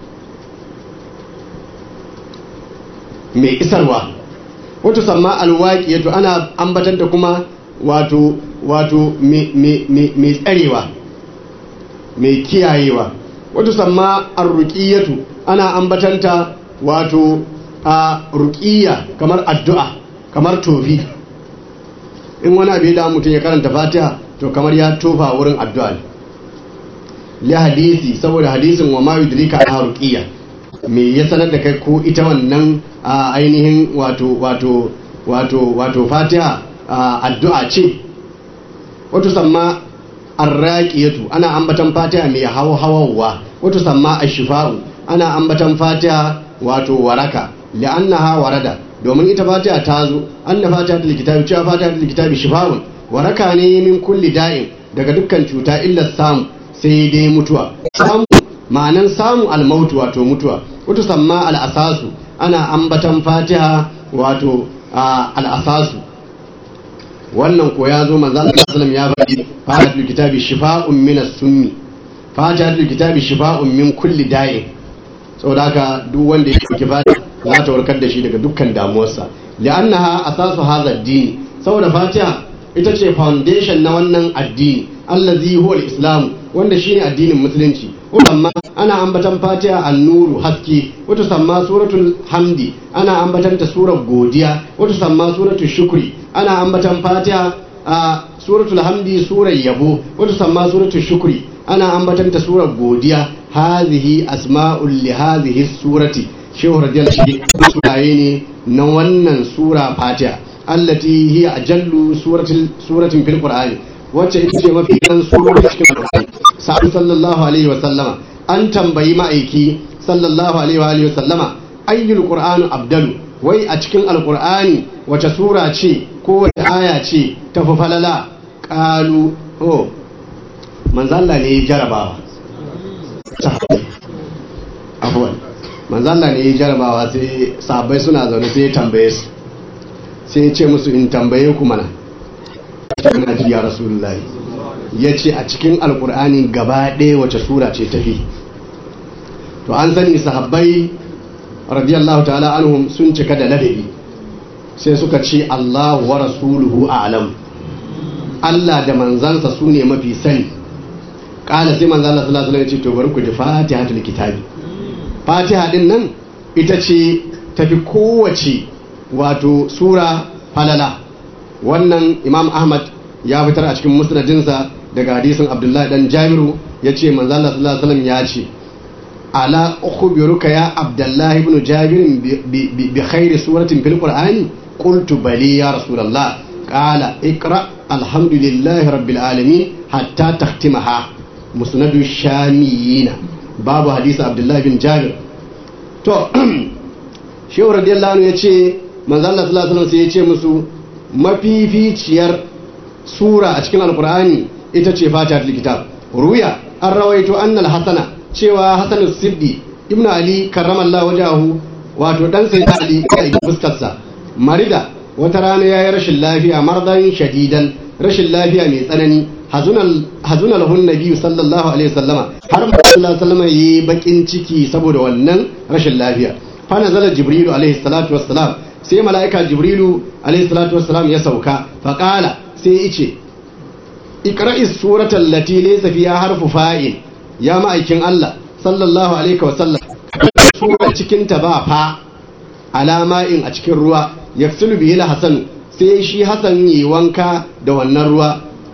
mai isarwa wato samma alwaƙiyatu ana ambatanta kuma wato wato mai tsarewa mai kiyayewa wato samma arruƙiyatu ana ambatanta wato a ruƙiya kamar addu'a kamar tofi in wani abu da mutum ya karanta fatiha to kamar ya tofa wurin addu'a ne li hadisi saboda hadisin wa ma yudrika a ruƙiya me ya sanar da kai ko ita wannan a ainihin wato wato wato wato fatiha addu'a ce wato samma arraqiyatu ana ambatan fatiha mai hawa hawawa wato samma ashifa'u ana ambatan fatiha wato waraka li'annaha warada domin ita fatiha ta zo anna fatiha tul kitabi cewa fatiha tul kitabi shifa'un waraka ne min kulli da'in daga dukkan cuta illa samu sai dai mutuwa samu ma'anan samu almautu wato mutuwa wato samma al'asasu ana ambatan fatiha wato al'asasu wannan ko ya zo manzo Allah sallallahu ya faɗi fatihatul kitabi shifa'un min as-summi fatihatul kitabi shifa'un min kulli da'in saboda haka duk wanda ya ɗauki fatiha za ta warkar da shi daga dukkan damuwarsa li'annaha asasu hadha ad-din saboda fatiha ita ce foundation na wannan addini allazi huwa al-islam wanda shine addinin musulunci amma ana ambatan fatiha an-nuru haske wata samma suratul hamdi ana ambatan ta surar godiya wata samma suratul shukri ana ambatan fatiha a suratul hamdi surar yabo wata samma suratul shukri ana ambatan ta surar godiya hazihi asma'ul li hazihi surati shehu radiyallahu anhu sunaye ne na wannan sura fatiha allati hiya ajallu suratin suratin fil qur'ani wacce ita ce mafi kan surori cikin qur'ani sa'ad sallallahu alaihi wa sallama an tambayi ma'aiki sallallahu alaihi wa alihi wa sallama ayyul qur'anu abdalu wai a cikin alqur'ani wace sura ce ko wace aya ce ta fi falala qalu oh manzo Allah ne ya jarabawa afwan manzo Allah ne ya jarabawa sai sahabbai suna zaune sai ya tambaye su sai ya ce musu in tambaye ku mana ina ji ya rasulullahi ya ce a cikin alkur'ani gaba ɗaya wace sura ce tafi to an sani sahabbai radiyallahu ta'ala anhum sun cika da ladabi sai suka ce Allah wa rasuluhu a'lam Allah da manzansa su ne mafi sani kala sai manzan Allah sallallahu alaihi wasallam ya ce to bari ku ji fatihatul kitabi fatiha din nan ita ce tafi kowace wato sura falala wannan imam ahmad ya fitar a cikin musnadinsa daga hadisin abdullahi dan jabiru ya ce manzan Allah sallallahu alaihi wasallam ya ce ala ukhbiruka ya abdullahi ibn jabir bi khairi suratin fil qur'ani qultu bali ya rasulullah qala iqra alhamdulillahi rabbil alamin hatta takhtimaha musnadu shamiyina babu hadisi abdullahi bin jabir to shehu radiyallahu anhu yace manzo Allah sallallahu alaihi wasallam sai yace musu mafificiyar sura a cikin alqur'ani ita ce fatihatul kitab ruya an rawaito annal hasana cewa hasan siddi ibn ali karramallahu wajahu wato dan sai ali kai fuskarsa marida wata rana yayi rashin lafiya mardan shadidan rashin lafiya mai tsanani hazuna lahun nabi sallallahu alaihi wasallama har sallallahu alaihi wasallama yi bakin ciki saboda wannan rashin lafiya fa nazala jibrilu alaihi salatu wassalam sai mala'ika jibrilu alaihi salatu wassalam ya sauka fa qala sai yace iqra'i suratal lati laysa fiha harfu fa'il ya ma'aikin Allah sallallahu alaihi wasallam sura cikin ta ba fa alama in a cikin ruwa yaksulu bihi hasan sai shi hasan yi wanka da wannan ruwa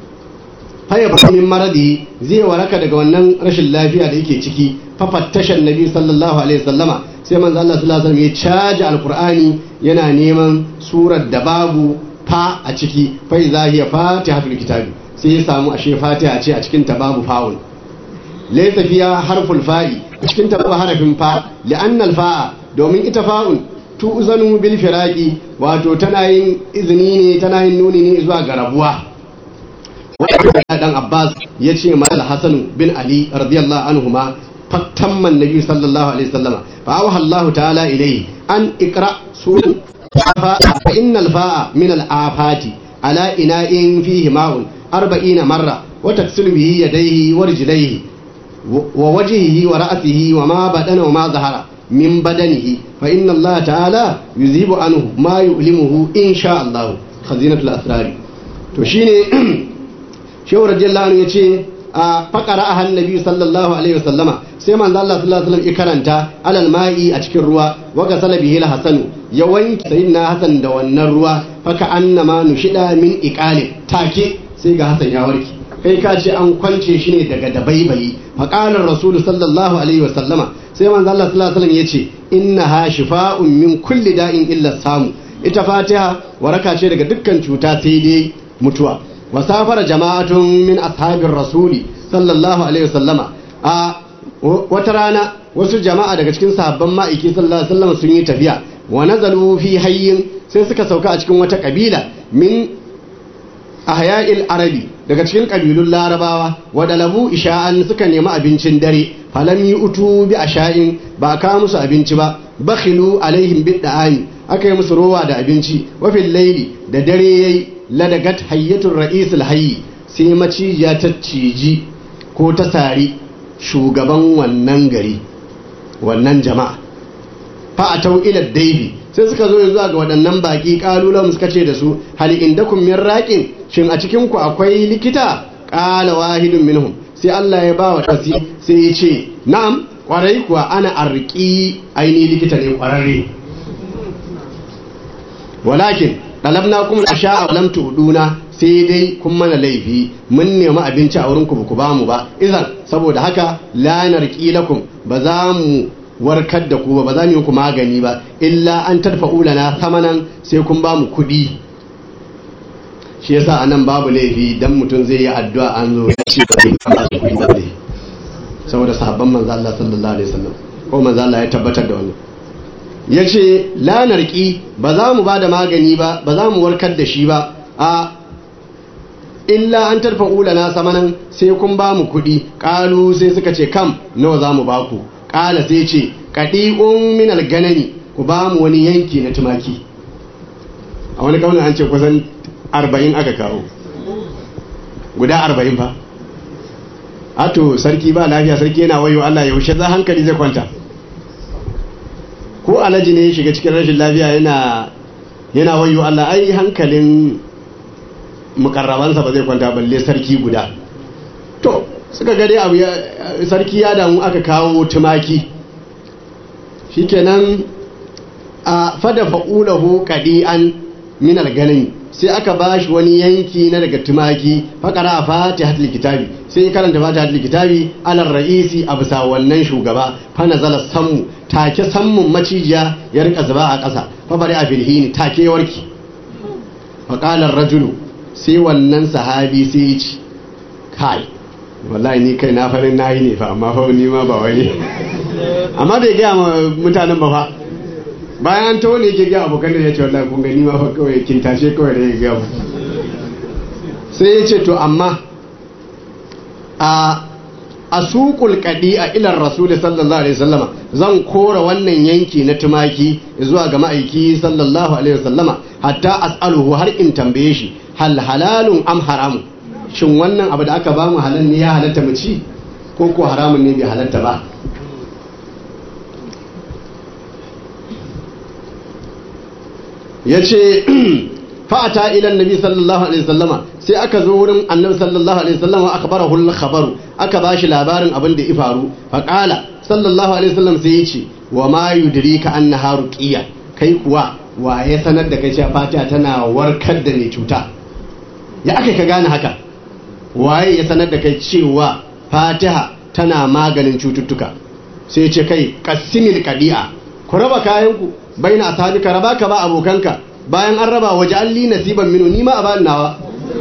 faya ba min maradi zai waraka daga wannan rashin lafiya da yake ciki fafattashan nabi sallallahu alaihi wasallama sai manzo Allah sallallahu alaihi wasallam ya caji alqur'ani yana neman surar da babu fa a ciki fa iza hiya fatihatul kitabi sai ya samu ashe fatiha ce a cikin ta babu fa'ul laysa fiya harful fa'i a cikin ta babu harafin fa li'anna al-fa'a domin ita fa'un tu'zanu bil firaqi wato tana yin izini ne tana yin nuni ne zuwa ga rabuwa wanda dan Abbas ya ce mal Hasan bin Ali radiyallahu anhuma fattamman nabi sallallahu alaihi wasallama fa awha Allah ta'ala ilayhi an iqra surat fa innal fa'a min al afati ala ina'in fihi ma'un 40 marra wa taksilu bihi yadayhi wa rijlayhi wa wajhihi wa ra'sihi wa ma badana wa ma zahara min badanihi fa inna Allah ta'ala yuzibu anhu ma yu'limuhu insha Allah khazinatul asrari to shine shehu radiyallahu anhu yace a faqara ahan nabi sallallahu alaihi wasallama sai manzo Allah sallallahu alaihi wasallam ya karanta alal ma'i a cikin ruwa wa gasala bihi al-hasan ya wanke sayyidina hasan da wannan ruwa faka annama nushida min iqali take sai ga hasan ya warke kai ka ce an kwance shi ne daga dabaibayi faqala rasul sallallahu alaihi wasallama sai manzo Allah sallallahu alaihi wasallam yace innaha shifa'un min kulli da'in illa samu ita fatiha waraka ce daga dukkan cuta sai dai mutuwa wasafara jama'atun min ashabir rasuli sallallahu alaihi wasallama a wata rana wasu jama'a daga cikin sahabban ma'aiki sallallahu alaihi wasallam sun yi tafiya wa nazalu fi hayyin sai suka sauka a cikin wata kabila min ahya'il arabi daga cikin kabilun larabawa wa dalabu isha'an suka nemi abincin dare falam yi utu bi asha'in ba ka musu abinci ba bakhilu alaihim bid da'ani aka yi musu rowa da abinci wa fil laili da dare yayi ladagat hayyatul ra'isul hayyi sai macijiya ta ciji ko ta sari shugaban wannan gari wannan jama'a fa atau ila daibi sai suka zo zuwa ga waɗannan baki kalulan suka ce da su hal indakum min raqin shin a cikin ku akwai likita qala wahidun minhum sai Allah ya ba wa tasi sai ya ce na'am kwarai kuwa ana arki aini likita ne kwararre walakin dalabna kuma asha'a lam tuduna sai dai kun mana laifi mun nemi abinci a wurin ku ku ba mu ba idan saboda haka la narqi lakum ba za mu warkar da ku ba ba za mu yi ku magani ba illa an tadfa'u lana samanan sai kun ba mu kuɗi shi yasa anan babu laifi dan mutum zai yi addu'a an zo ya ce ba zai kuɗi ba zai saboda sahabban manzo Allah sallallahu alaihi wasallam ko manzo Allah ya tabbatar da wannan ya ce lanarki ba za mu ba da magani ba ba za mu warkar da shi ba a illa an tarfa na samanan sai kun ba mu kuɗi ƙalu sai suka ce kam nawa za mu ba ku ƙala sai ce kaɗi'un min alganani ku ba mu wani yanki na tumaki a wani kaunin an ce kusan arba'in aka kawo guda arba'in fa ato sarki ba lafiya sarki yana wayo Allah yaushe za hankali zai kwanta ko alaji ne ya shiga cikin rashin lafiya yana yana wayo Allah ai hankalin mukarrabansa ba zai kwanta balle sarki guda to suka ga dai abu sarki ya damu aka kawo tumaki shikenan a fada fa'ulahu qadi'an min al-ganim sai aka bashi wani yanki na daga tumaki faqara fatihatul kitabi sai karanta fatihatul kitabi alal ra'isi a bisa wannan shugaba fa nazala sammu take sammun macijiya ya rika zuba a ƙasa fa bari a filhini take warki fa qala rajulu sai wannan sahabi sai ya ci kai wallahi ni kai na farin nayi ne fa amma fa ni ma ba wani amma bai gaya ma mutanen ba fa bayan an tawo ne yake gaya abokan da ya ce wallahi kun gani ma fa kawai kin tashe kawai da ya gaya mu sai ya ce to amma a asuqul qadi'a ila rasul sallallahu alaihi wasallama zan kora wannan yanki na tumaki zuwa ga ma'aiki sallallahu alaihi wasallama hatta as'aluhu har in tambaye shi hal halalun am haramun shin wannan abu da aka ba mu halal ne ya halatta mu ci ko ko haramun ne bai halatta ba ya ce fa'ata ilan nabi sallallahu alaihi sallama sai aka zo wurin annabi sallallahu alaihi sallama aka bara hulun khabaru aka ba shi labarin abin da ya faru faƙala sallallahu alaihi sallam sai ya ce wa ma yudiri ka an na haru ƙiya kai kuwa wa ya sanar da kai cewa fatiha tana warkar da mai cuta ya aka ka gane haka waye ya sanar da kai cewa fatiha tana maganin cututtuka sai ce kai kassimil kadi'a ku raba kayanku bai na ka raba ka ba abokanka bayan an raba waje alli nasiban minu ni ma a bani nawa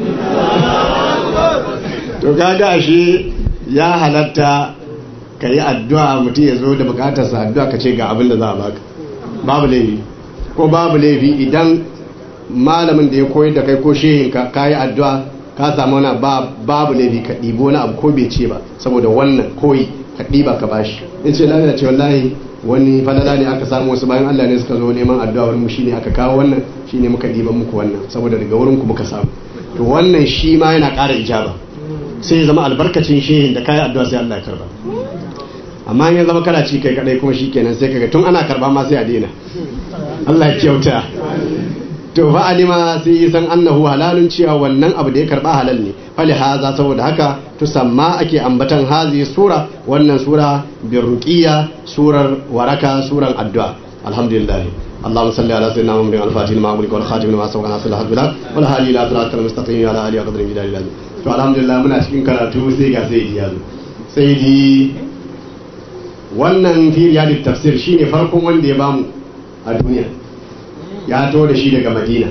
to kaga ashe ya halatta ka yi addu'a mutum ya zo da bukatarsa addu'a ka ce ga abin da za a baka babu laifi ko babu laifi idan malamin da ya koyar da kai ko shehinka ka yi addu'a ka samu wani babu laifi ka ɗibo wani abu ko bai ce ba saboda wannan koyi ka ɗiba ka bashi in ce lalata ce wallahi wani falala ne aka samu wasu bayan Allah ne suka zo neman addu'a wurin mu shine aka kawo wannan shine muka ɗiban muku wannan saboda daga wurin ku muka samu to wannan shi ma yana ƙara ijaba sai ya zama albarkacin shehin da kayi addu'a sai Allah ya karba amma in ya zama kana ci kai kadai kuma shikenan sai kaga tun ana karba ma sai a daina Allah ya kyauta to fa alima sai yi san annahu halalun cewa wannan abu da ya karba halal ne fali haza saboda haka to samma ake ambatan hazi sura wannan sura birruqiyya surar waraka suran addu'a alhamdulillah اللهم صل على سيدنا محمد الفاتح لما أمرك والخاتم لما سبق ناصر الحق بالحق والهادي إلى صراط المستقيم على آله وقدر من الله to alhamdulillah muna cikin karatu sai ga sai ya zo sai di wannan firiyadin tafsir shine farkon wanda ya bamu a duniya ya to da shi daga madina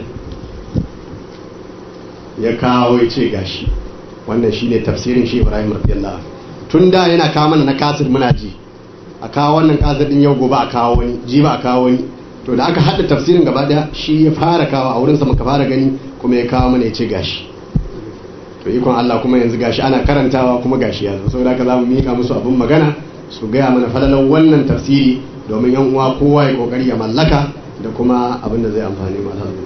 ya kawo ya ce gashi wannan shine tafsirin shi ibrahim radiyallahu tun da yana kawo mana na kasir muna ji a kawo wannan kasir din yau gobe a kawo wani ji ba a kawo wani to da aka haɗa tafsirin gaba daya shi ya fara kawo a wurinsa muka fara gani kuma ya kawo mana ya ce gashi to ikon Allah kuma yanzu gashi ana karantawa kuma gashi ya zo saboda haka za mu mika musu abin magana su gaya mana falalan wannan tafsiri domin yan uwa kowa ya kokari ya mallaka da kuma abin da zai amfani mu alhamdulillah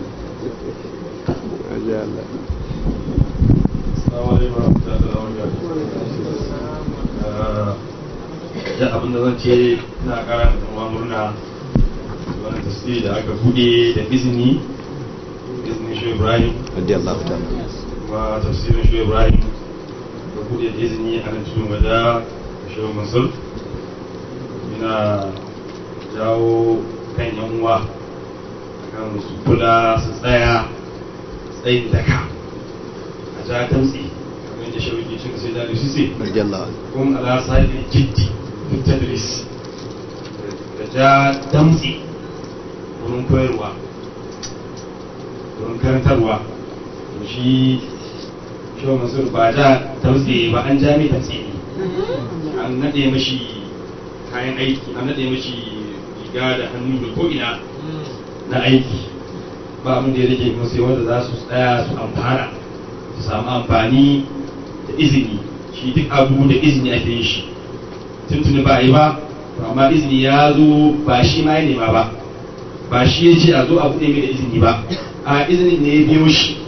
ya abin da zan ce na kara da kuma murna wani tasiri da aka bude da izini izinin shi ibrahim radiyallahu ta'ala kuma tafsirin shi ibrahim da bude da izini a nan cikin wada shi mansur yana jawo kan yan uwa kan su kula su tsaya tsayin daka a ja tamtsi kamar yadda shawiki cin sai da sisi radiyallahu kuma ala sahibin jiddi fi tadris da ja damtsi wurin koyarwa wurin karantarwa shi shi mansur ba da tamtsi ba an ja mai tamtsi ne an naɗe mashi kayan aiki an naɗe mashi riga da hannu da ko'ina na aiki ba abin da ya rage kuma sai wanda za su tsaya su amfana su samu amfani da izini shi duk abu da izini ake yin shi tuntuni ba yi ba to amma izini ya zo ba shi ma ya nema ba ba shi ya ce a zo a buɗe mai da izini ba a izinin ne ya biyo shi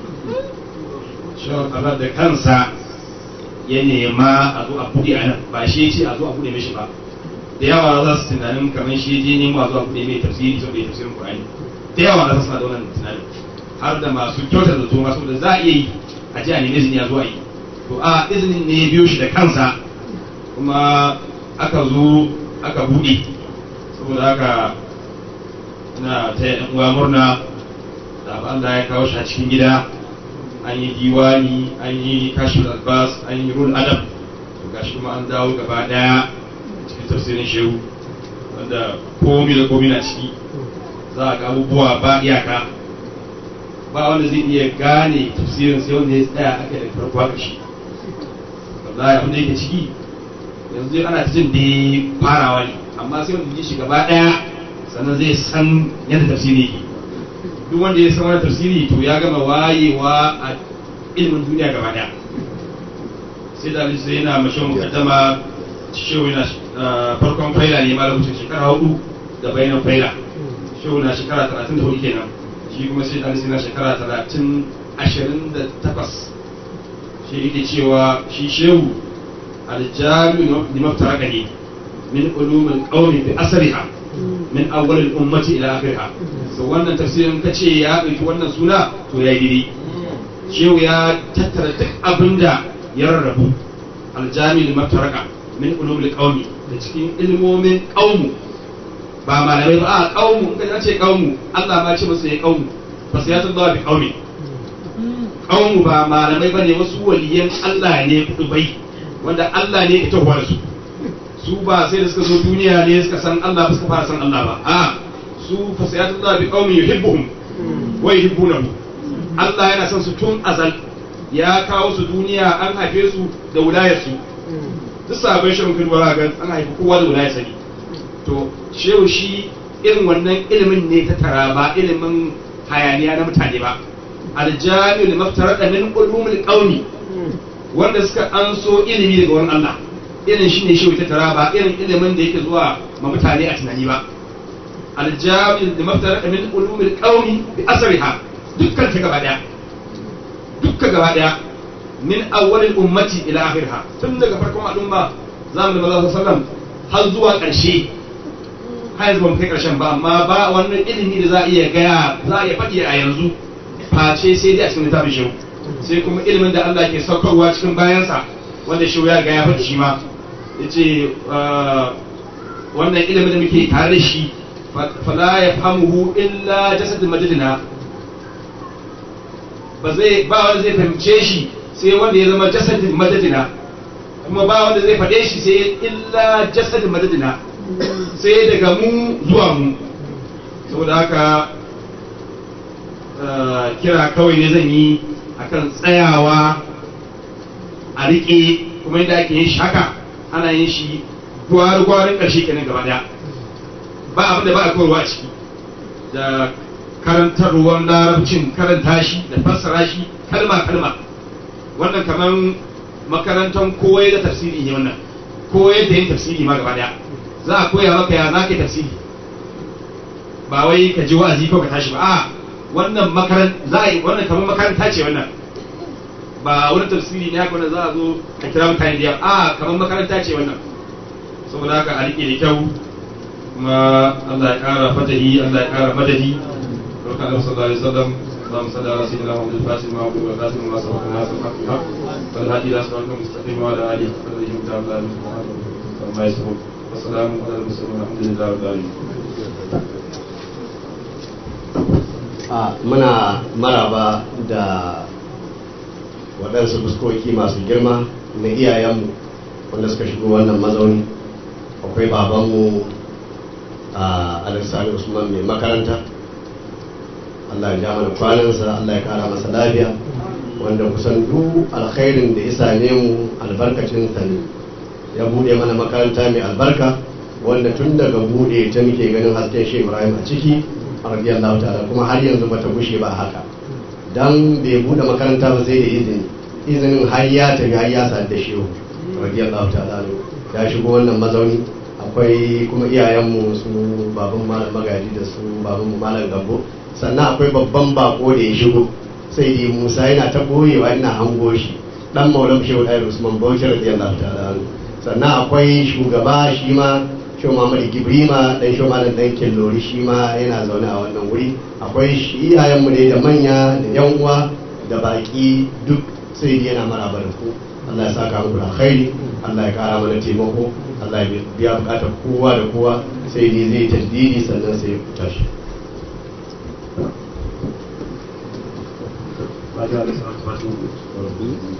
shawar Allah da kansa ya nema a zo a buɗe a nan ba shi ya ce a zo a buɗe mishi ba da yawa za su tunanin kamar shi ya je nemo a zo a buɗe mai tafsiri saboda ya tafsirin Qur'ani da yawa na suna da wannan tunanin har da masu kyautar da to masu da za a iya yi a ji a nemi izini ya zo a yi to a izinin ne ya biyo shi da kansa kuma aka zo aka buɗe saboda haka ina ta yan uwa murna da Allah ya kawo shi a cikin gida an yi diwani an yi kashin albas an yi rul adam to gashi kuma an dawo gaba daya cikin tafsirin shehu wanda komi da komi na ciki za a ga abubuwa ba iyaka ba wanda zai iya gane tafsirin sai wanda ya tsaya aka da farko haka shi wallahi abin da yake ciki yanzu dai ana jin da farawa ne amma sai wanda ji shi gaba daya sannan zai san yadda tafsiri yake duk wanda ya san wani tafsiri to ya gama wayewa a ilimin duniya gaba daya sai da sai yana mashin mukaddama shehu yana farkon faila ne ma lokacin shekara hudu da bayanan faila shehu na shekara talatin da hudu kenan shi kuma sai da na shekara talatin ashirin da takwas shi yake cewa shi shehu aljami'u limaftaraka ne min ulumin qawmi bi asriha min awwal al-ummati ila akhiriha so wannan tafsirin kace ya dauki wannan suna to ya yi shehu ya tattara duk abinda ya rarrabu aljami limaftaraka min ulumil qawmi da cikin ilmomin qawmu ba malamai ba a qawmu in ka ce qawmu Allah ma ce masa ya qawmu fa sai ya tsaya bi qawmi qawmu ba malamai bane wasu waliyan Allah ne kudubai wanda Allah ne ya tabbata su su ba sai da suka zo duniya ne suka san Allah ba suka fara san Allah ba a su fa sai Allah bi qaumin yuhibbuhum wa yuhibbunahu Allah yana son su tun azal ya kawo su duniya an haife su da wilayar su duk sabon shan kan wara ga an haifi kowa da wilayar sani to shehu shi irin wannan ilimin ne ta tara ba ilimin hayaniya na mutane ba aljami'ul maftarada min ulumul qaumi wanda suka anso ilimi daga wurin Allah irin shi ne shi ta tara ba irin ilimin da yake zuwa ma mutane a tunani ba aljami'ul da maftarada min ulumul qaumi bi asriha dukkan ta gaba daya dukkan gaba daya min awwalil ummati ila akhirha tun daga farkon al'umma zamanin manzo sallallahu har zuwa ƙarshe har yanzu ba mu kai ƙarshen ba amma ba wannan ilimi da za a iya gaya za a iya faɗi a yanzu face sai dai a cikin littafin shehu sai kuma ilimin da Allah ke saukarwa cikin bayansa wanda shehu ya ga ya faɗi shi ma ya ce wannan ilimin da muke tare da shi fala ya famuhu illa jasadin madadina ba zai ba wanda zai fahimce shi sai wanda ya zama jasadin madadina kuma ba wanda zai faɗe shi sai illa jasadin madadina sai daga mu zuwa mu saboda haka kira kawai ne zan yi akan tsayawa a riƙe kuma yadda ake yin shi haka ana yin shi gwari-gwarin ƙarshe kenan gaba daya ba abin da ba a koyarwa a ciki da karantarwar larabcin karanta shi da fassara shi kalma-kalma wannan kamar makarantar koyar da tafsiri ne wannan koyar da yin tafsiri ma gaba daya za a koya maka ya za ka tafsiri ba wai ka ji wa'azi ko ka tashi ba a wannan makaran za a yi wannan kamar makaranta ce wannan ba wani tafsiri ne haka wanda za a zo a kira mutane da yawa a kamar makaranta ce wannan saboda haka a rike da kyau kuma Allah ya kara fatahi Allah ya kara madadi barka Allah sallallahu alaihi wasallam اللهم صل على سيدنا محمد الفاتح ما عبد والخاتم ما سبق الناس الحق بالحق والهادي الى صراط المستقيم وعلى اله وصحبه وسلم وما يسرون والسلام على المرسلين والحمد لله رب العالمين muna maraba da waɗansu fuskoki masu girma na iyayenmu wanda suka shigo wannan mazauni akwai babanmu a alisani usman mai makaranta allah ya ja mana kwanansa allah ya kara masa lafiya wanda kusan duk alkhairin da ya same mu albarkacin ta ne ya bude mana makaranta mai albarka wanda tun daga bude ta muke ganin hasken shi ibrahim a ciki radiyallahu ta'ala kuma har yanzu bata gushe ba haka dan bai bude makaranta ba sai da izini izinin har ya tafi har ya sadu da shehu radiyallahu ta'ala ya shigo wannan mazauni akwai kuma iyayenmu su baban malam magaji da su baban malam gambo sannan akwai babban bako da ya shigo sai dai musa yana ta boyewa ina hango shi dan maulam shehu ɗaya usman bauchi radiyallahu ta'ala anhu sannan akwai shugaba shi ma shehu muhammad gibrima dan shehu malam dan kellori shi ma yana zaune a wannan wuri akwai shi iyayenmu ne da manya da yan uwa da baki duk sai dai yana maraba da ku Allah ya saka muku da alkhairi Allah ya kara mana taimako Allah ya biya bukatar kowa da kowa sai dai zai tajdidi sannan sai ya tashi Fatiha da salatu fatiha.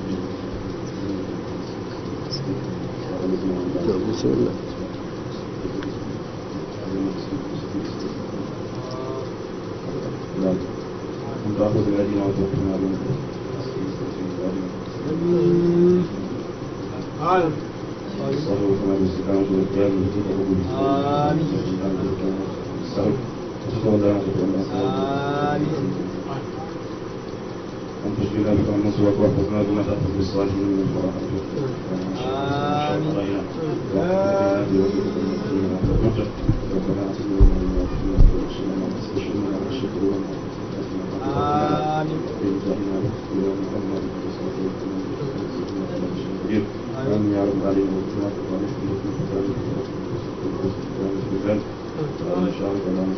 آمين يا رب العالمين وكما تقول إن شاء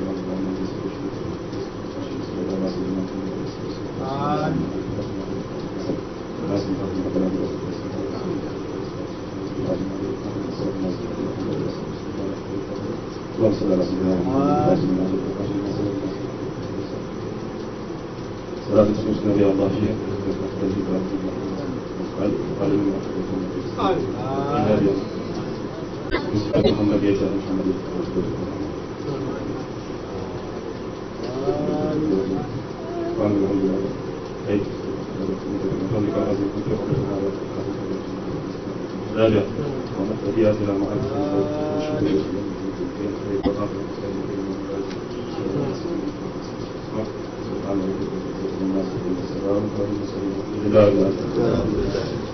صلاة تسمسنا بها الله فيها محمد يا محمد راجع ونقتديات إلى معرفة